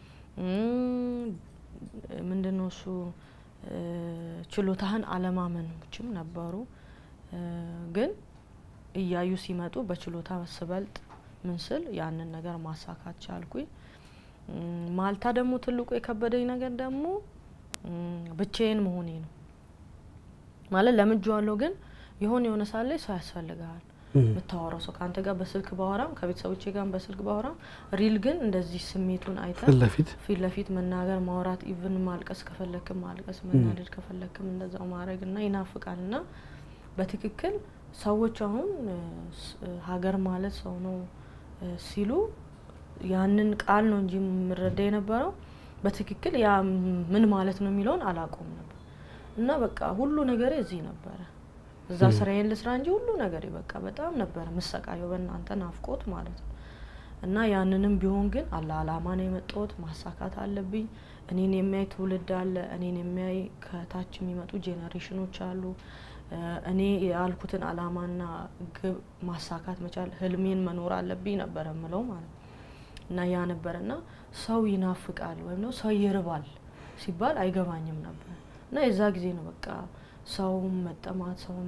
ምንድን ነው እሱ ችሎታህን አለማመኖችም ነበሩ ግን እያዩ ሲመጡ በችሎታ ስበልጥ ምን ስል ያንን ነገር ማሳካት ቻልኩኝ። ማልታ ደግሞ ትልቁ የከበደኝ ነገር ደግሞ ብቻዬን መሆኔ ነው። ማለት ለምጄዋለሁ፣ ግን የሆነ የሆነ ሳለ ሰው ያስፈልግሃል የምታወራው ሰው ከአንተ ጋር በስልክ ባወራም ከቤተሰቦቼ ጋር በስልክ ባወራም ሪል ግን እንደዚህ ስሜቱን አይተ ፊት ለፊት መናገር ማውራት፣ ኢቭን ማልቀስ ከፈለክም ማልቀስ፣ መናደድ ከፈለክም እንደዛው ማድረግ እና ይናፍቃል እና በትክክል ሰዎች አሁን ሀገር ማለት ሰው ነው ሲሉ ያንን ቃል ነው እንጂ የምረዳ የነበረው በትክክል ያ ምን ማለት ነው የሚለውን አላቆም ነበር እና በቃ ሁሉ ነገር እዚህ ነበረ። እዛ ስራዬን ልስራ እንጂ ሁሉ ነገር በቃ በጣም ነበረ ምሰቃየው በእናንተ ናፍቆት ማለት ነው። እና ያንንም ቢሆን ግን አለ አላማ ነው የመጣሁት፣ ማሳካት አለብኝ። እኔን የሚያይ ትውልድ አለ፣ እኔን የሚያይ ከታች የሚመጡ ጄኔሬሽኖች አሉ። እኔ ያልኩትን አላማና ግብ ማሳካት መቻል ህልሜን መኖር አለብኝ ነበረ ምለው ማለት ነው። እና ያ ነበረ እና ሰው ይናፍቃል ወይም ነው ሰው ይርባል ሲባል አይገባኝም ነበር እና የዛ ጊዜ ነው በቃ ሰውም መጠማት ሰውም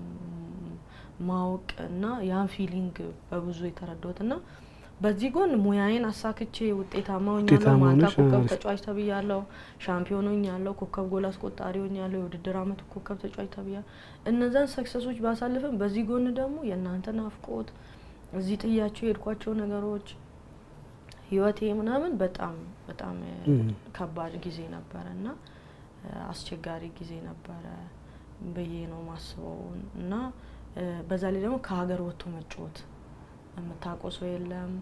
ማወቅ እና ያን ፊሊንግ በብዙ የተረዳሁት እና በዚህ ጎን ሙያዬን አሳክቼ ውጤታማ ሆኛለሁ። ማልታ ኮከብ ተጫዋች ተብያለሁ። ሻምፒዮን ሆኛለሁ። ኮከብ ጎል አስቆጣሪ ሆኛለሁ። የውድድር አመቱ ኮከብ ተጫዋች ተብያለሁ። እነዛን ሰክሰሶች ባሳልፍም በዚህ ጎን ደግሞ የእናንተ ናፍቆት እዚህ ጥያቸው የሄድኳቸው ነገሮች ህይወቴ ምናምን በጣም በጣም ከባድ ጊዜ ነበረ እና አስቸጋሪ ጊዜ ነበረ ብዬ ነው ማስበው እና በዛ ላይ ደግሞ ከሀገር ወጥቶ መጫወት የምታውቀው ሰው የለም፣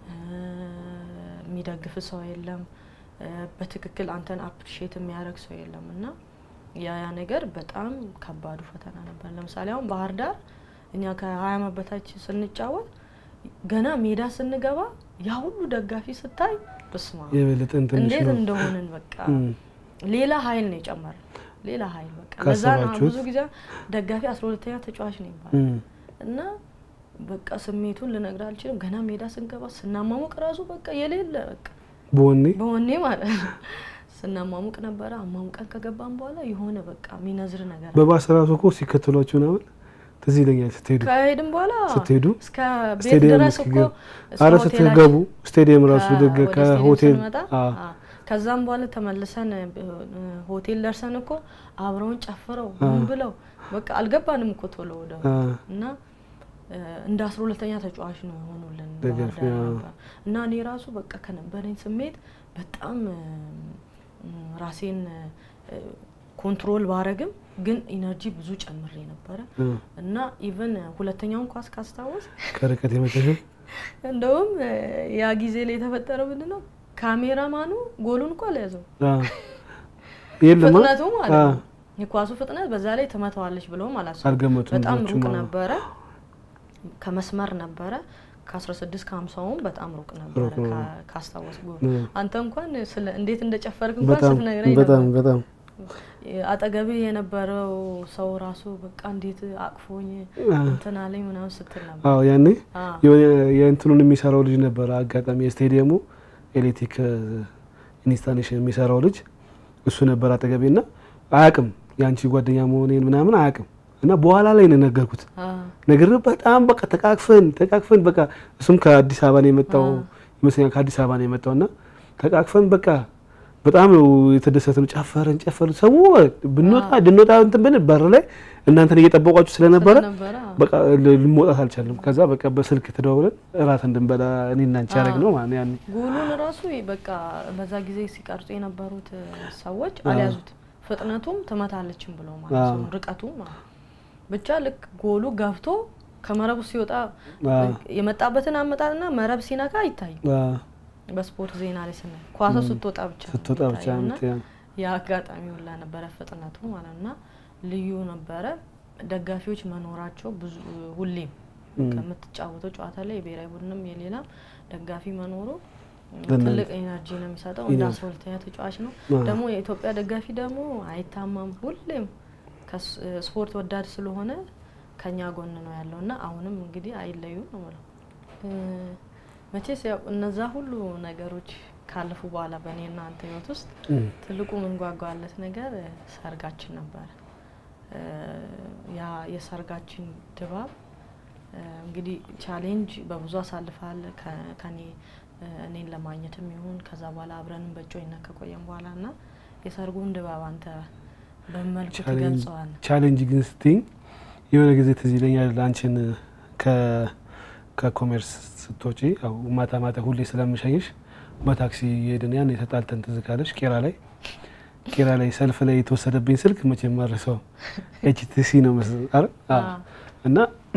የሚደግፍ ሰው የለም፣ በትክክል አንተን አፕሪሼት የሚያደርግ ሰው የለም እና ያ ያ ነገር በጣም ከባዱ ፈተና ነበር። ለምሳሌ አሁን ባህር ዳር እኛ ከሀያ ዓመት በታች ስንጫወት ገና ሜዳ ስንገባ ያ ሁሉ ደጋፊ ስታይ በስማ እንዴት እንደሆንን በቃ ሌላ ሀይል ነው የጨመረ ሌላ ሀይል በቃ ለዛ ነው ብዙ ጊዜ ደጋፊ አስራ ሁለተኛ ተጫዋች ነው ይባላል እና በቃ ስሜቱን ልነግር አልችልም። ገና ሜዳ ስንገባ ስናማሙቅ ራሱ በቃ የሌለ በቃ በወኔ በወኔ ማለት ነው ስናማሙቅ ነበረ። አማሙቀን ከገባን በኋላ የሆነ በቃ የሚነዝር ነገር በባስ ራሱ እኮ ሲከተሏችሁ ምናምን ትዝ ይለኛል። ስትሄዱ ከሄድን በኋላ ስትሄዱ እስከ ቤት ድረስ እኮ አረ ስትገቡ ስቴዲየም ራሱ ከሆቴል ከዛም በኋላ ተመልሰን ሆቴል ደርሰን እኮ አብረውን ጨፍረው ምን ብለው በቃ አልገባንም እኮ ቶሎ ወደ እና እንደ አስራ ሁለተኛ ተጫዋች ነው የሆኑልን እና እኔ ራሱ በቃ ከነበረኝ ስሜት በጣም ራሴን ኮንትሮል ባረግም ግን ኢነርጂ ብዙ ጨምሬ ነበረ እ፣ እና ኢቨን ሁለተኛውን ኳስ ካስታወስ ከርቀት የመተሽው እንደውም እ፣ ያ ጊዜ ላይ የተፈጠረው ምንድን ነው ካሜራማኑ ጎሉን እኮ አልያዘው የለማ ፍጥነቱ ማለት አ፣ ነው የኳሱ ፍጥነት በዛ ላይ ትመታዋለች ብለውም አላሰቡም አልገመቱም በጣም ብዙዎቹ ሩቅ ማለት ነው። ነበረ ከመስመር ነበረ ከ16 ከ50ውም በጣም ሩቅ ነበረ ሩቅ ነው። ካ- ካስታወስ ጎል እ፣ አንተ እንኳን ስለ እንዴት እንደጨፈርክ እንኳን በጣም ስትነግረኝ በጣም ነበር በጣም አጠገቤ የነበረው ሰው ራሱ በቃ እንዴት አቅፎኝ አ፣ እንትን አለኝ ምናምን ስትል ነበር አዎ ያኔ አ፣ የሆነ የእንትኑን የሚሰራው ልጅ ነበረ። አጋጣሚ የስቴዲየሙ ኤሌክትሪክ ኢንስታሌሽን የሚሰራው ልጅ እሱ ነበር አጠገቤ እና አያውቅም የአንቺ ጓደኛ መሆኔን ምናምን አያውቅም። እና በኋላ ላይ ነው የነገርኩት አ፣ ነገር በጣም በቃ ተቃቅፈን ተቃቅፈን በቃ እሱም ከአዲስ አበባ ነው የመጣው አ። ይመስለኛል ከአዲስ አበባ ነው የመጣው እና ተቃቅፈን በቃ በጣም ነው የተደሰትን። ጨፈርን ጨፈርን ሰው ብንወጣ ድንወጣ እንትን ብን በር ላይ እናንተን እየጠበቋችሁ ስለነበረ ስለነበረ አ፣ በቃ ል- ልንወጣት አልቻለም። ከዛ በቃ በስልክ ተደዋውለን እራት እንድንበላ እኔና አንቺ ያደረግ ነው ማለት ነው ያኔ ጎሉን ራሱ በቃ በዛ ጊዜ ሲቀርጹ የነበሩት እ፣ ሰዎች አ። አልያዙትም። ፍጥነቱም ትመታለችም ብለው ማለት አ። ነው ርቀቱ ማለት ነው። ብቻ ልክ ጎሉ ገብቶ ከመረቡ ሲወጣ አ፣ የመጣበትን አመጣጥና መረብ ሲነካ አይታይም። አ፣ በስፖርት ዜና ላይ ስናይ ኳሷ ስትወጣ ብቻ ነው ስትወጣ ብቻ የሚታየው እና የምትያ- የአጋጣሚ ሁላ ነበረ ፍጥነቱ ማለት እና ልዩ ነበረ። ደጋፊዎች መኖራቸው ብዙ ሁሌም እም፣ ከምትጫወተው ጨዋታ ላይ የብሔራዊ ቡድንም የሌላም ደጋፊ መኖሩ ለእናንተ ትልቅ ኤነርጂ ነው የሚሰጠው። እንደ ኢነርጂ። አስራ ሁለተኛ ተጫዋች ነው አ፣ ደግሞ የኢትዮጵያ ደጋፊ ደግሞ አይታማም። ሁሌም ከስ- ስፖርት ወዳድ ስለሆነ ከኛ ጎን ነው ያለው እና አሁንም እንግዲህ አይለዩም ነው የምለው። እ፣ መቼስ ያው እነዛ ሁሉ ነገሮች ካለፉ በኋላ በእኔና አንተ ህይወት ውስጥ እም፣ ትልቁ ምንጓጓለት ነገር እ፣ ሰርጋችን ነበረ። እ፣ ያ የሰርጋችን ድባብ እ፣ እንግዲህ ቻሌንጅ በብዙ አሳልፋል ከ- ከኔ እ፣ እኔን ለማግኘትም ይሁን ከዛ በኋላ አብረንም በእጮኝነት ከቆየም በኋላ እና የሰርጉን ድባብ አንተ በመልኩ ቻሌንጅ ትገልጸዋል? ቻሌንጅ ግን ስትይኝ የሆነ ጊዜ ትዝ ይለኛል አንቺን ከ ከኮሜርስ ስትወጪ ያው ማታ ማታ ሁሌ ስለምሸኝሽ በታክሲ የሄድን ያን የተጣልተን ትዝ ካለሽ ቄራ ላይ ቄራ ላይ ሰልፍ ላይ የተወሰደብኝ ስልክ መቼም ማረሰው ኤችቲሲ ነው መሰለኝ አይደል? አዎ። አ፣ እና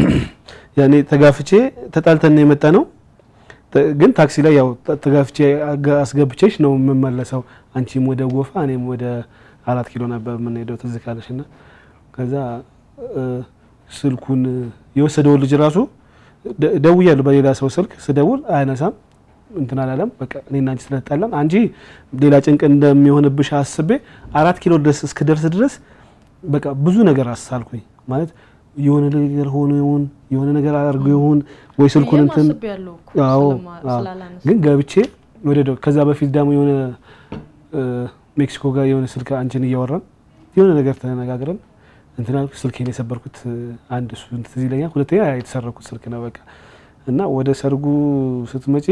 ያኔ ተጋፍቼ ተጣልተን ነው የመጣ ነው። ተ- ግን ታክሲ ላይ ያው ተ- ተጋፍቼ አጋ- አስገብቼሽ ነው የምመለሰው። አንቺም ወደ ጎፋ እኔም ወደ አራት ኪሎ ነበር የምንሄደው ትዝ ካለሽ እና ከዛ እ፣ ስልኩን የወሰደውን ልጅ ራሱ ደ- ደውያለሁ በሌላ ሰው ስልክ ስደውል አያነሳም እንትን አላለም። በቃ እኔና አንቺ ስለተጣላን አንቺ ሌላ ጭንቅ እንደሚሆንብሽ አስቤ አራት ኪሎ ድረስ እስክደርስ ድረስ በቃ ብዙ ነገር አሳልኩኝ ማለት የሆነ ነገር ሆኖ ይሁን የሆነ ነገር አድርጎ ይሁን ወይ ስልኩን ብዬም እንትን አስቤያለሁ እኮ አዎ ስለማ- አዎ። ስላላነሳ ግን ገብቼ ወደ ደ- ከዛ በፊት ደግሞ የሆነ እ፣ ሜክሲኮ ጋር የሆነ ስልክ አንቺን እያወራን የሆነ ነገር ተነጋግረን እንትን አልኩ። ስልኬን የሰበርኩት እ፣ አንድ እሱ ትዝ ይለኛል። ሁለተኛ የተሰረኩት ስልክ ነው በቃ እና ወደ ሰርጉ ስትመጪ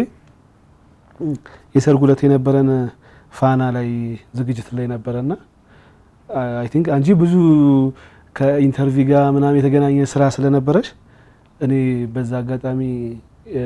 እ፣ የሰርጉ ዕለት የነበረን ፋና ላይ ዝግጅት ላይ ነበረና አይ ቲንክ አንቺ ብዙ ከኢንተርቪው ጋር ምናምን የተገናኘ ስራ ስለነበረሽ እኔ በዛ አጋጣሚ እ፣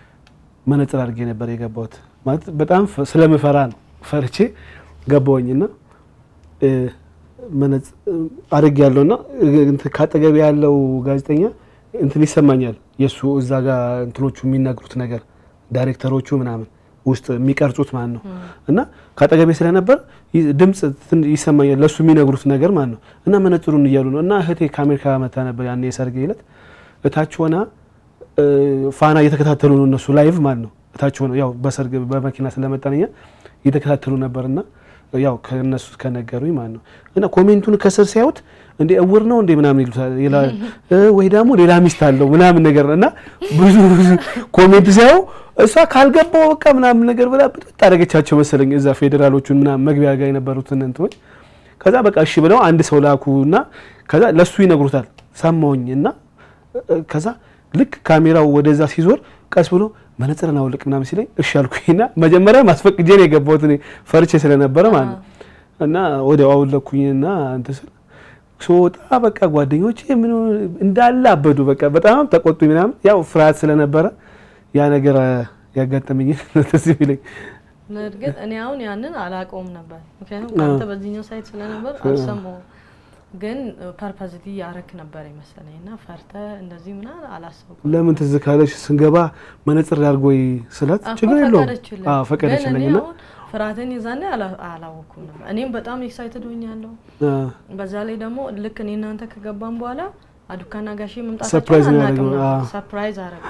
መነጽር አድርጌ ነበር የገባሁት። ማለት በጣም ፈ- ስለምፈራ ነው ፈርቼ ገባሁኝና እ፣ መነጽ- አድርጌ ያለውና ካጠገቤ ያለው ጋዜጠኛ እንትን ይሰማኛል የእሱ እዛ ጋር እንትኖቹ የሚናገሩት ነገር ዳይሬክተሮቹ ምናምን ውስጥ የሚቀርጹት ማለት ነው እና ካጠገቤ ስለነበር ይ- ድምፅ ትን- ይሰማኛል ለእሱ የሚነግሩት ነገር ማለት ነው እና መነጽሩን እያሉ ነው እና እህቴ ከአሜሪካ መታ ነበር ያኔ የሰርጌ ዕለት እታች ሆና እ፣ ፋና እየተከታተሉ ነው እነሱ ላይቭ ማለት ነው እታች ሆነው ያው በሰርግ በመኪና ስለመጣንኛ እየተከታተሉ ነበርና ያው ከነሱ ከነገሩኝ ማለት ነው እና ኮሜንቱን ከስር ሲያዩት እንዴ እውር ነው እንዴ ምናምን ይሉታል ይላል እ፣ ወይ ደግሞ ሌላ ሚስት አለው ምናምን ነገር እና ብዙ ብዙ ኮሜንት ሲያዩ እሷ ካልገባው በቃ ምናምን ነገር ብላ ብጥብጥ አደረገቻቸው መሰለኝ እዛ ፌዴራሎቹን ምናምን መግቢያ ጋር የነበሩትን እንትኖች ከዛ በቃ እሺ ብለው አንድ ሰው ላኩና ከዛ ለሱ ይነግሩታል ሰማሁኝ እና እ፣ ከዛ ልክ ካሜራው ወደዛ ሲዞር ቀስ ብሎ መነጽርን አውልቅ ምናምን ሲለኝ እሺ አልኩኝና መጀመሪያ ማስፈቅጄ ነው የገባሁት እኔ ፈርቼ ስለነበረ ማለት ነው እና ወዲያው አውለኩኝና እንትን ስል ስወጣ በቃ ጓደኞቼ ምን እንዳለ አበዱ። በቃ በጣም ተቆጡኝ ምናምን ያው ፍርሃት ስለነበረ ያ ነገር አ፣ ያጋጠመኝ ትዝ ይለኝ እርግጥ እኔ አሁን ያንን አላውቀውም ነበር፣ ምክንያቱም ከአንተ በዚህኛው ሳይት ስለነበር አልሰማሁም። ግን ፐርፐዝሊ ያረክ ነበር የመሰለኝ እና ፈርተ እንደዚህ ምናምን አላሰብኩም። ለምን ትዝ ካለሽ ስንገባ መነጽር አድርጎ ስላት እኮ ችግር የለውም ፈቀደችልኝ። አዎ ፈቀደችልኝ ግን እኔ እና አሁን ፍርሃትን ይዛኔ አላ- አላወኩም ነበር። እኔም በጣም ኤክሳይትድ ሆኛለሁ። አ፣ በዛ ላይ ደግሞ ልክ እኔ እናንተ ከገባን በኋላ አዱካና ጋሼ መምጣታቸውን ሰርፕራይዝ ነው አናውቅም ያደረገው። ነበር። አዎ። ሰርፕራይዝ አረግ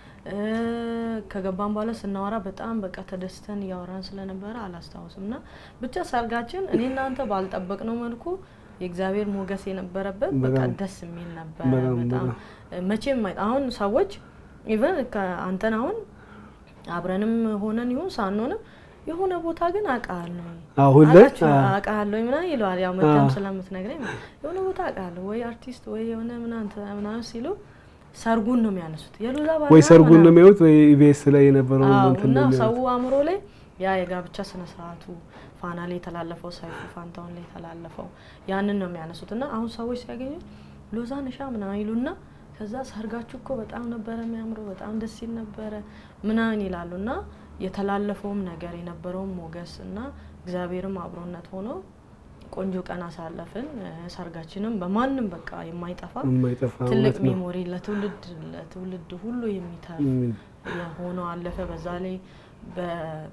ከገባን በኋላ ስናወራ በጣም በቃ ተደስተን እያወራን ስለነበረ አላስታውስም። እና ብቻ ሰርጋችን እኔ እናንተ ባልጠበቅነው መልኩ የእግዚአብሔር ሞገስ የነበረበት በቃ በጣም ደስ የሚል ነበረ። በጣም በጣም መቼም አይ- አሁን ሰዎች ኢቨን አንተን አሁን አብረንም ሆነን ይሁን ሳንሆንም የሆነ ቦታ ግን አውቃለሁ አሁን ላይ አውቃችሁ አ፣ አውቃለሁ ምናምን ይለዋል። ያው መተም አዎ። ስለምትነግረኝ የሆነ ቦታ አውቃለሁ ወይ አርቲስት ወይ የሆነ ምናምን ምናምን ሲሉ ሰርጉን ነው የሚያነሱት የሉዛ ባልና ወይ ሰርጉን ነው ምናምን። የሚያዩት ወይ ኢቢኤስ ላይ የነበረውን አዎ፣ እንትን እና ነው ሰው የሚያዩት። አእምሮ ላይ ያ የጋብቻ ስነ ስርዓቱ ፋና ላይ የተላለፈው ሰይፉ ፋንታውን ላይ የተላለፈው ያንን ነው የሚያነሱት። እና አሁን ሰዎች ሲያገኙ ሎዛ ነሻ ምናምን ይሉና ከዛ ሰርጋችሁ እኮ በጣም ነበረ የሚያምረው በጣም ደስ ይል ነበረ ምናምን ይላሉ። እና የተላለፈውም ነገር የነበረውም ሞገስ እና እግዚአብሔርም አብሮነት ሆኖ ቆንጆ ቀን አሳለፍን። እ፣ ሰርጋችንም በማንም በቃ የማይጠፋ የማይጠፋ ትልቅ እውነት ነው። ሜሞሪ ለትውልድ ለትውልድ ሁሉ የሚተርፍ እም፣ ሆኖ አለፈ። በዛ ላይ በ-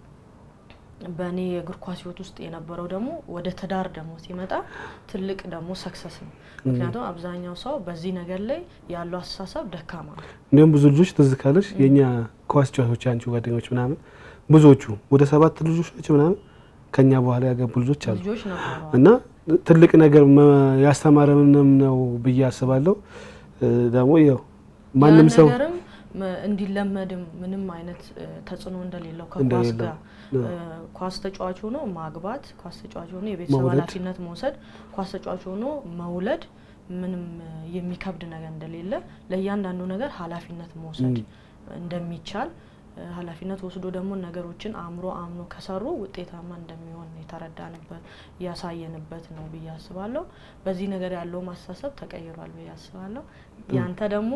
በእኔ የእግር ኳስ ህይወት ውስጥ የነበረው ደግሞ ወደ ትዳር ደግሞ ሲመጣ ትልቅ ደግሞ ሰክሰስ ነው። ምክንያቱም አብዛኛው ሰው በዚህ ነገር ላይ ያለው አስተሳሰብ ደካማ ነው። እንዲሁም ብዙ ልጆች ትዝ ካለሽ የእኛ ኳስ ጨዋቾች አንቺ ጓደኞች ምናምን ብዙዎቹ ወደ ሰባት ልጆች ናቸው ምናምን ከኛ በኋላ ያገቡ ልጆች አሉ ልጆች ነበሩ እና ትልቅ ነገር መ- ያስተማረንም ነው ብዬ አስባለሁ። እ፣ ደግሞ ያው ማንም ያ ሰው ነገርም መ- እንዲለመድም ምንም አይነት እ፣ ተጽዕኖ እንደሌለው ከኳስ እንደሌለው፣ ጋር እ፣ ኳስ ተጫዋች ሆኖ ማግባት፣ ኳስ ተጫዋች ሆኖ የቤተሰብ መውለድ። ኃላፊነት መውሰድ፣ ኳስ ተጫዋች ሆኖ መውለድ ምንም እ፣ የሚከብድ ነገር እንደሌለ ለእያንዳንዱ ነገር ኃላፊነት መውሰድ እንደሚቻል እ፣ ኃላፊነት ወስዶ ደግሞ ነገሮችን አእምሮ አምኖ ከሰሩ ውጤታማ እንደሚሆን የተረዳንበት ያሳየንበት ነው ብዬ አስባለሁ። በዚህ ነገር ያለው ማስተሳሰብ ተቀይሯል ብዬ አስባለሁ። ያንተ ደግሞ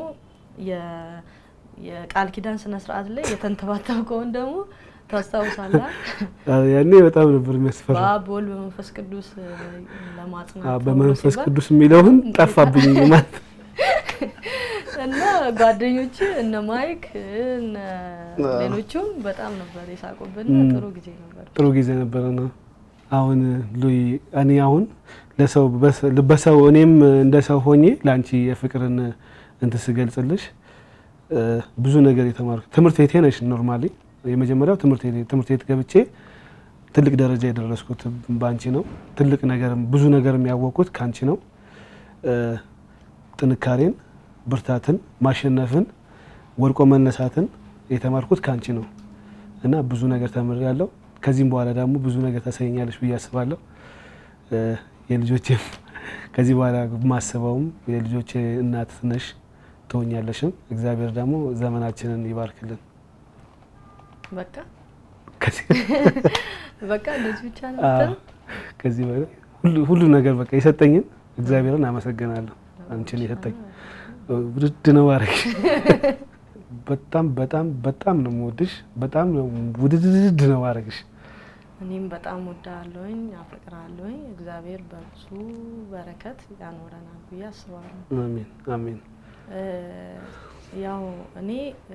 የ- የቃል ኪዳን ስነ ስርዓት ላይ የተንተባተብከውን ደግሞ ታስታውሳለህ። አ፣ ያኔ በጣም ነበር የሚያስፈራ። በአብ በወልድ በመንፈስ ቅዱስ እ፣ ለማጽናት አ፣ ተብሎ በመንፈስ ሲባል ቅዱስ የሚለውን ጠፋብኝ ማለት እና ጓደኞች እነ ማይክ እነ ሌሎቹም በጣም ነበር የሳቁብን። እም። ጥሩ ጊዜ ነበር። ጥሩ ጊዜ ነበረ ነው። አሁን ሉይ እኔ አሁን ለሰው በስ- በሰው እኔም እንደ ሰው ሆኜ ለአንቺ የፍቅርን እንትን ስገልጽልሽ እ፣ ብዙ ነገር የተማርኩ ትምህርት ቤቴ ነሽ። ኖርማሊ የመጀመሪያው ትምህርት ቤቴ ትምህርት ቤት ገብቼ ትልቅ ደረጃ የደረስኩት በአንቺ ነው። ትልቅ ነገርም ብዙ ነገርም ያወቅኩት ከአንቺ ነው። እ፣ ጥንካሬን፣ ብርታትን፣ ማሸነፍን፣ ወድቆ መነሳትን የተማርኩት ከአንቺ ነው እና ብዙ ነገር ተምሬያለሁ። ከዚህም በኋላ ደግሞ ብዙ ነገር ታሳየኛለሽ ብዬ አስባለሁ። እ፣ የልጆቼም ከዚህ በኋላ ማስበውም የልጆቼ እናት ነሽ ትሆኛለሽም። እግዚአብሔር ደግሞ ዘመናችንን ይባርክልን። በቃ ከዚህ በቃ እንደዚህ ብቻ ነው አዎ፣ የምትለው? ከዚህ በላይ ሁሉ ሁሉ ነገር በቃ የሰጠኝን እግዚአብሔርን አመሰግናለሁ። አንቺን የሰጠኝ ውድድ ነው ማድረግ በጣም በጣም በጣም ነው የምወድሽ። በጣም ነው ውድድድ ነው ማድረግሽ። እኔም በጣም ወዳለሁኝ አፈቅራለሁኝ። እግዚአብሔር በብዙ በረከት ያኖረናል ብዬ አስባለሁ። አሜን አሜን። እ፣ ያው እኔ እ፣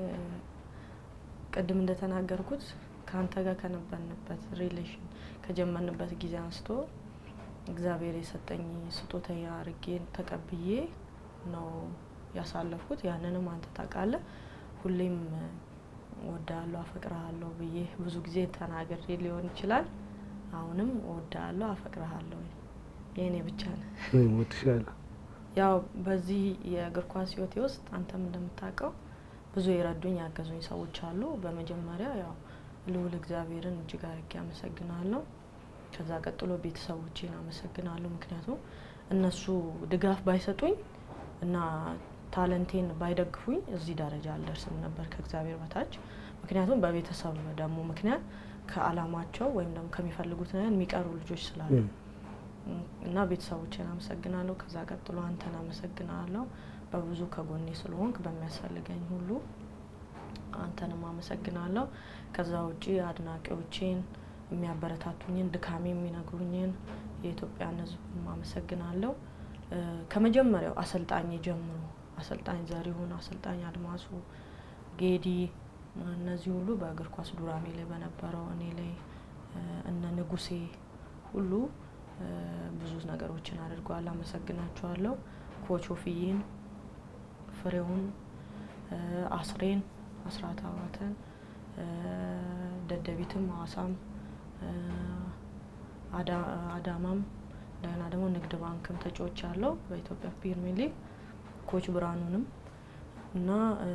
ቅድም እንደተናገርኩት ከአንተ ጋር ከነበርንበት ሪሌሽን ከጀመርንበት ጊዜ አንስቶ እግዚአብሔር የሰጠኝ ስጦታ አድርጌ ተቀብዬ ነው ያሳለፍኩት። ያንንም አንተ ታውቃለህ። ሁሌም እወድሃለሁ፣ አፈቅርሃለሁ ብዬ ብዙ ጊዜ ተናግሬ ሊሆን ይችላል። አሁንም እወድሃለሁ፣ አፈቅርሃለሁ የእኔ ብቻ ነህ። እኔም እወድሻለሁ። ያው በዚህ የእግር ኳስ ህይወቴ ውስጥ አንተም እንደምታውቀው ብዙ የረዱኝ ያገዙኝ ሰዎች አሉ። በመጀመሪያ ያው ልዑል እግዚአብሔርን እጅግ አድርጌ አመሰግናለሁ። ከዛ ቀጥሎ ቤተሰቦቼን አመሰግናለሁ። ምክንያቱም እነሱ ድጋፍ ባይሰጡኝ እና ታለንቴን ባይደግፉኝ እዚህ ደረጃ አልደርስም ነበር ከእግዚአብሔር በታች። ምክንያቱም በቤተሰብ ደግሞ ምክንያት ከአላማቸው ወይም ደግሞ ከሚፈልጉት ነገር የሚቀሩ ልጆች ስላሉ እም፣ እና ቤተሰቦቼን አመሰግናለሁ። ከዛ ቀጥሎ አንተን አመሰግናለሁ በብዙ ከጎኔ ስለሆንክ በሚያስፈልገኝ ሁሉ አንተንም አመሰግናለሁ። ከዛ ውጪ አድናቂዎቼን የሚያበረታቱኝን ድካሜ የሚነግሩኝን የኢትዮጵያን ሕዝብ አመሰግናለሁ። ከመጀመሪያው አሰልጣኝ ጀምሮ አሰልጣኝ ዘሪሁን፣ አሰልጣኝ አድማሱ፣ ጌዲ እነዚህ ሁሉ በእግር ኳስ ዱራሜ ላይ በነበረው እኔ ላይ እነ ንጉሴ ሁሉ ብዙ ነገሮችን አድርገዋል። አመሰግናቸዋለሁ። ኮች ኦፍዬን፣ ፍሬውን፣ አስሬን፣ አስራት አባተን፣ ደደቢትም፣ ሐዋሳም፣ አዳማም እንደገና ደግሞ ንግድ ባንክም ተጫዎች አለው በኢትዮጵያ ፕሪሚየር ሊግ ኮች ብርሃኑንም እና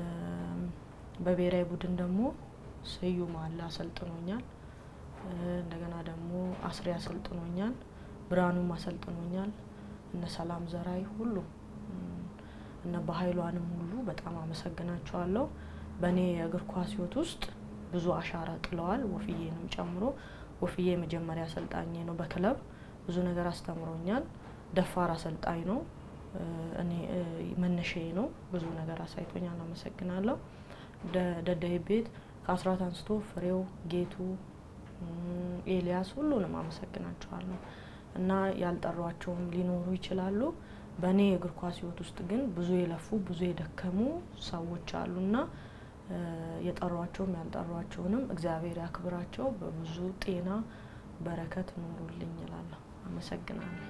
በብሔራዊ ቡድን ደግሞ ስዩም አለ አሰልጥኖኛል። እንደገና ደግሞ አስሬ አሰልጥኖኛል። ብርሃኑም አሰልጥኖኛል። እነ ሰላም ዘራይ ሁሉ እነ በሀይሏንም ሁሉ በጣም አመሰግናቸዋለሁ። በእኔ የእግር ኳስ ሕይወት ውስጥ ብዙ አሻራ ጥለዋል። ወፍዬንም ጨምሮ ወፍዬ የመጀመሪያ አሰልጣኝ ነው። በክለብ ብዙ ነገር አስተምሮኛል። ደፋር አሰልጣኝ ነው። እኔ መነሻዬ ነው። ብዙ ነገር አሳይቶኛል። አመሰግናለሁ። ደደቢት ቤት ከአስራት አንስቶ ፍሬው፣ ጌቱ፣ ኤልያስ ሁሉንም አመሰግናቸዋለሁ እና ያልጠሯቸውም ሊኖሩ ይችላሉ። በእኔ የእግር ኳስ ሕይወት ውስጥ ግን ብዙ የለፉ ብዙ የደከሙ ሰዎች አሉና የጠሯቸውም ያልጠሯቸውንም እግዚአብሔር ያክብራቸው። በብዙ ጤና በረከት ኑሩልኝ እላለሁ። አመሰግናለሁ።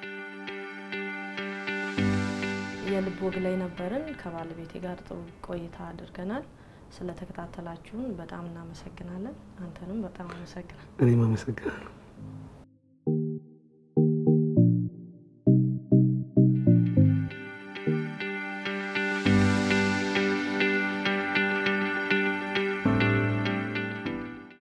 የልብ ወግ ላይ ነበርን። ከባለቤቴ ጋር ጥሩ ቆይታ አድርገናል። ስለተከታተላችሁን በጣም እናመሰግናለን። አንተንም በጣም አመሰግናል። እኔም አመሰግናለሁ።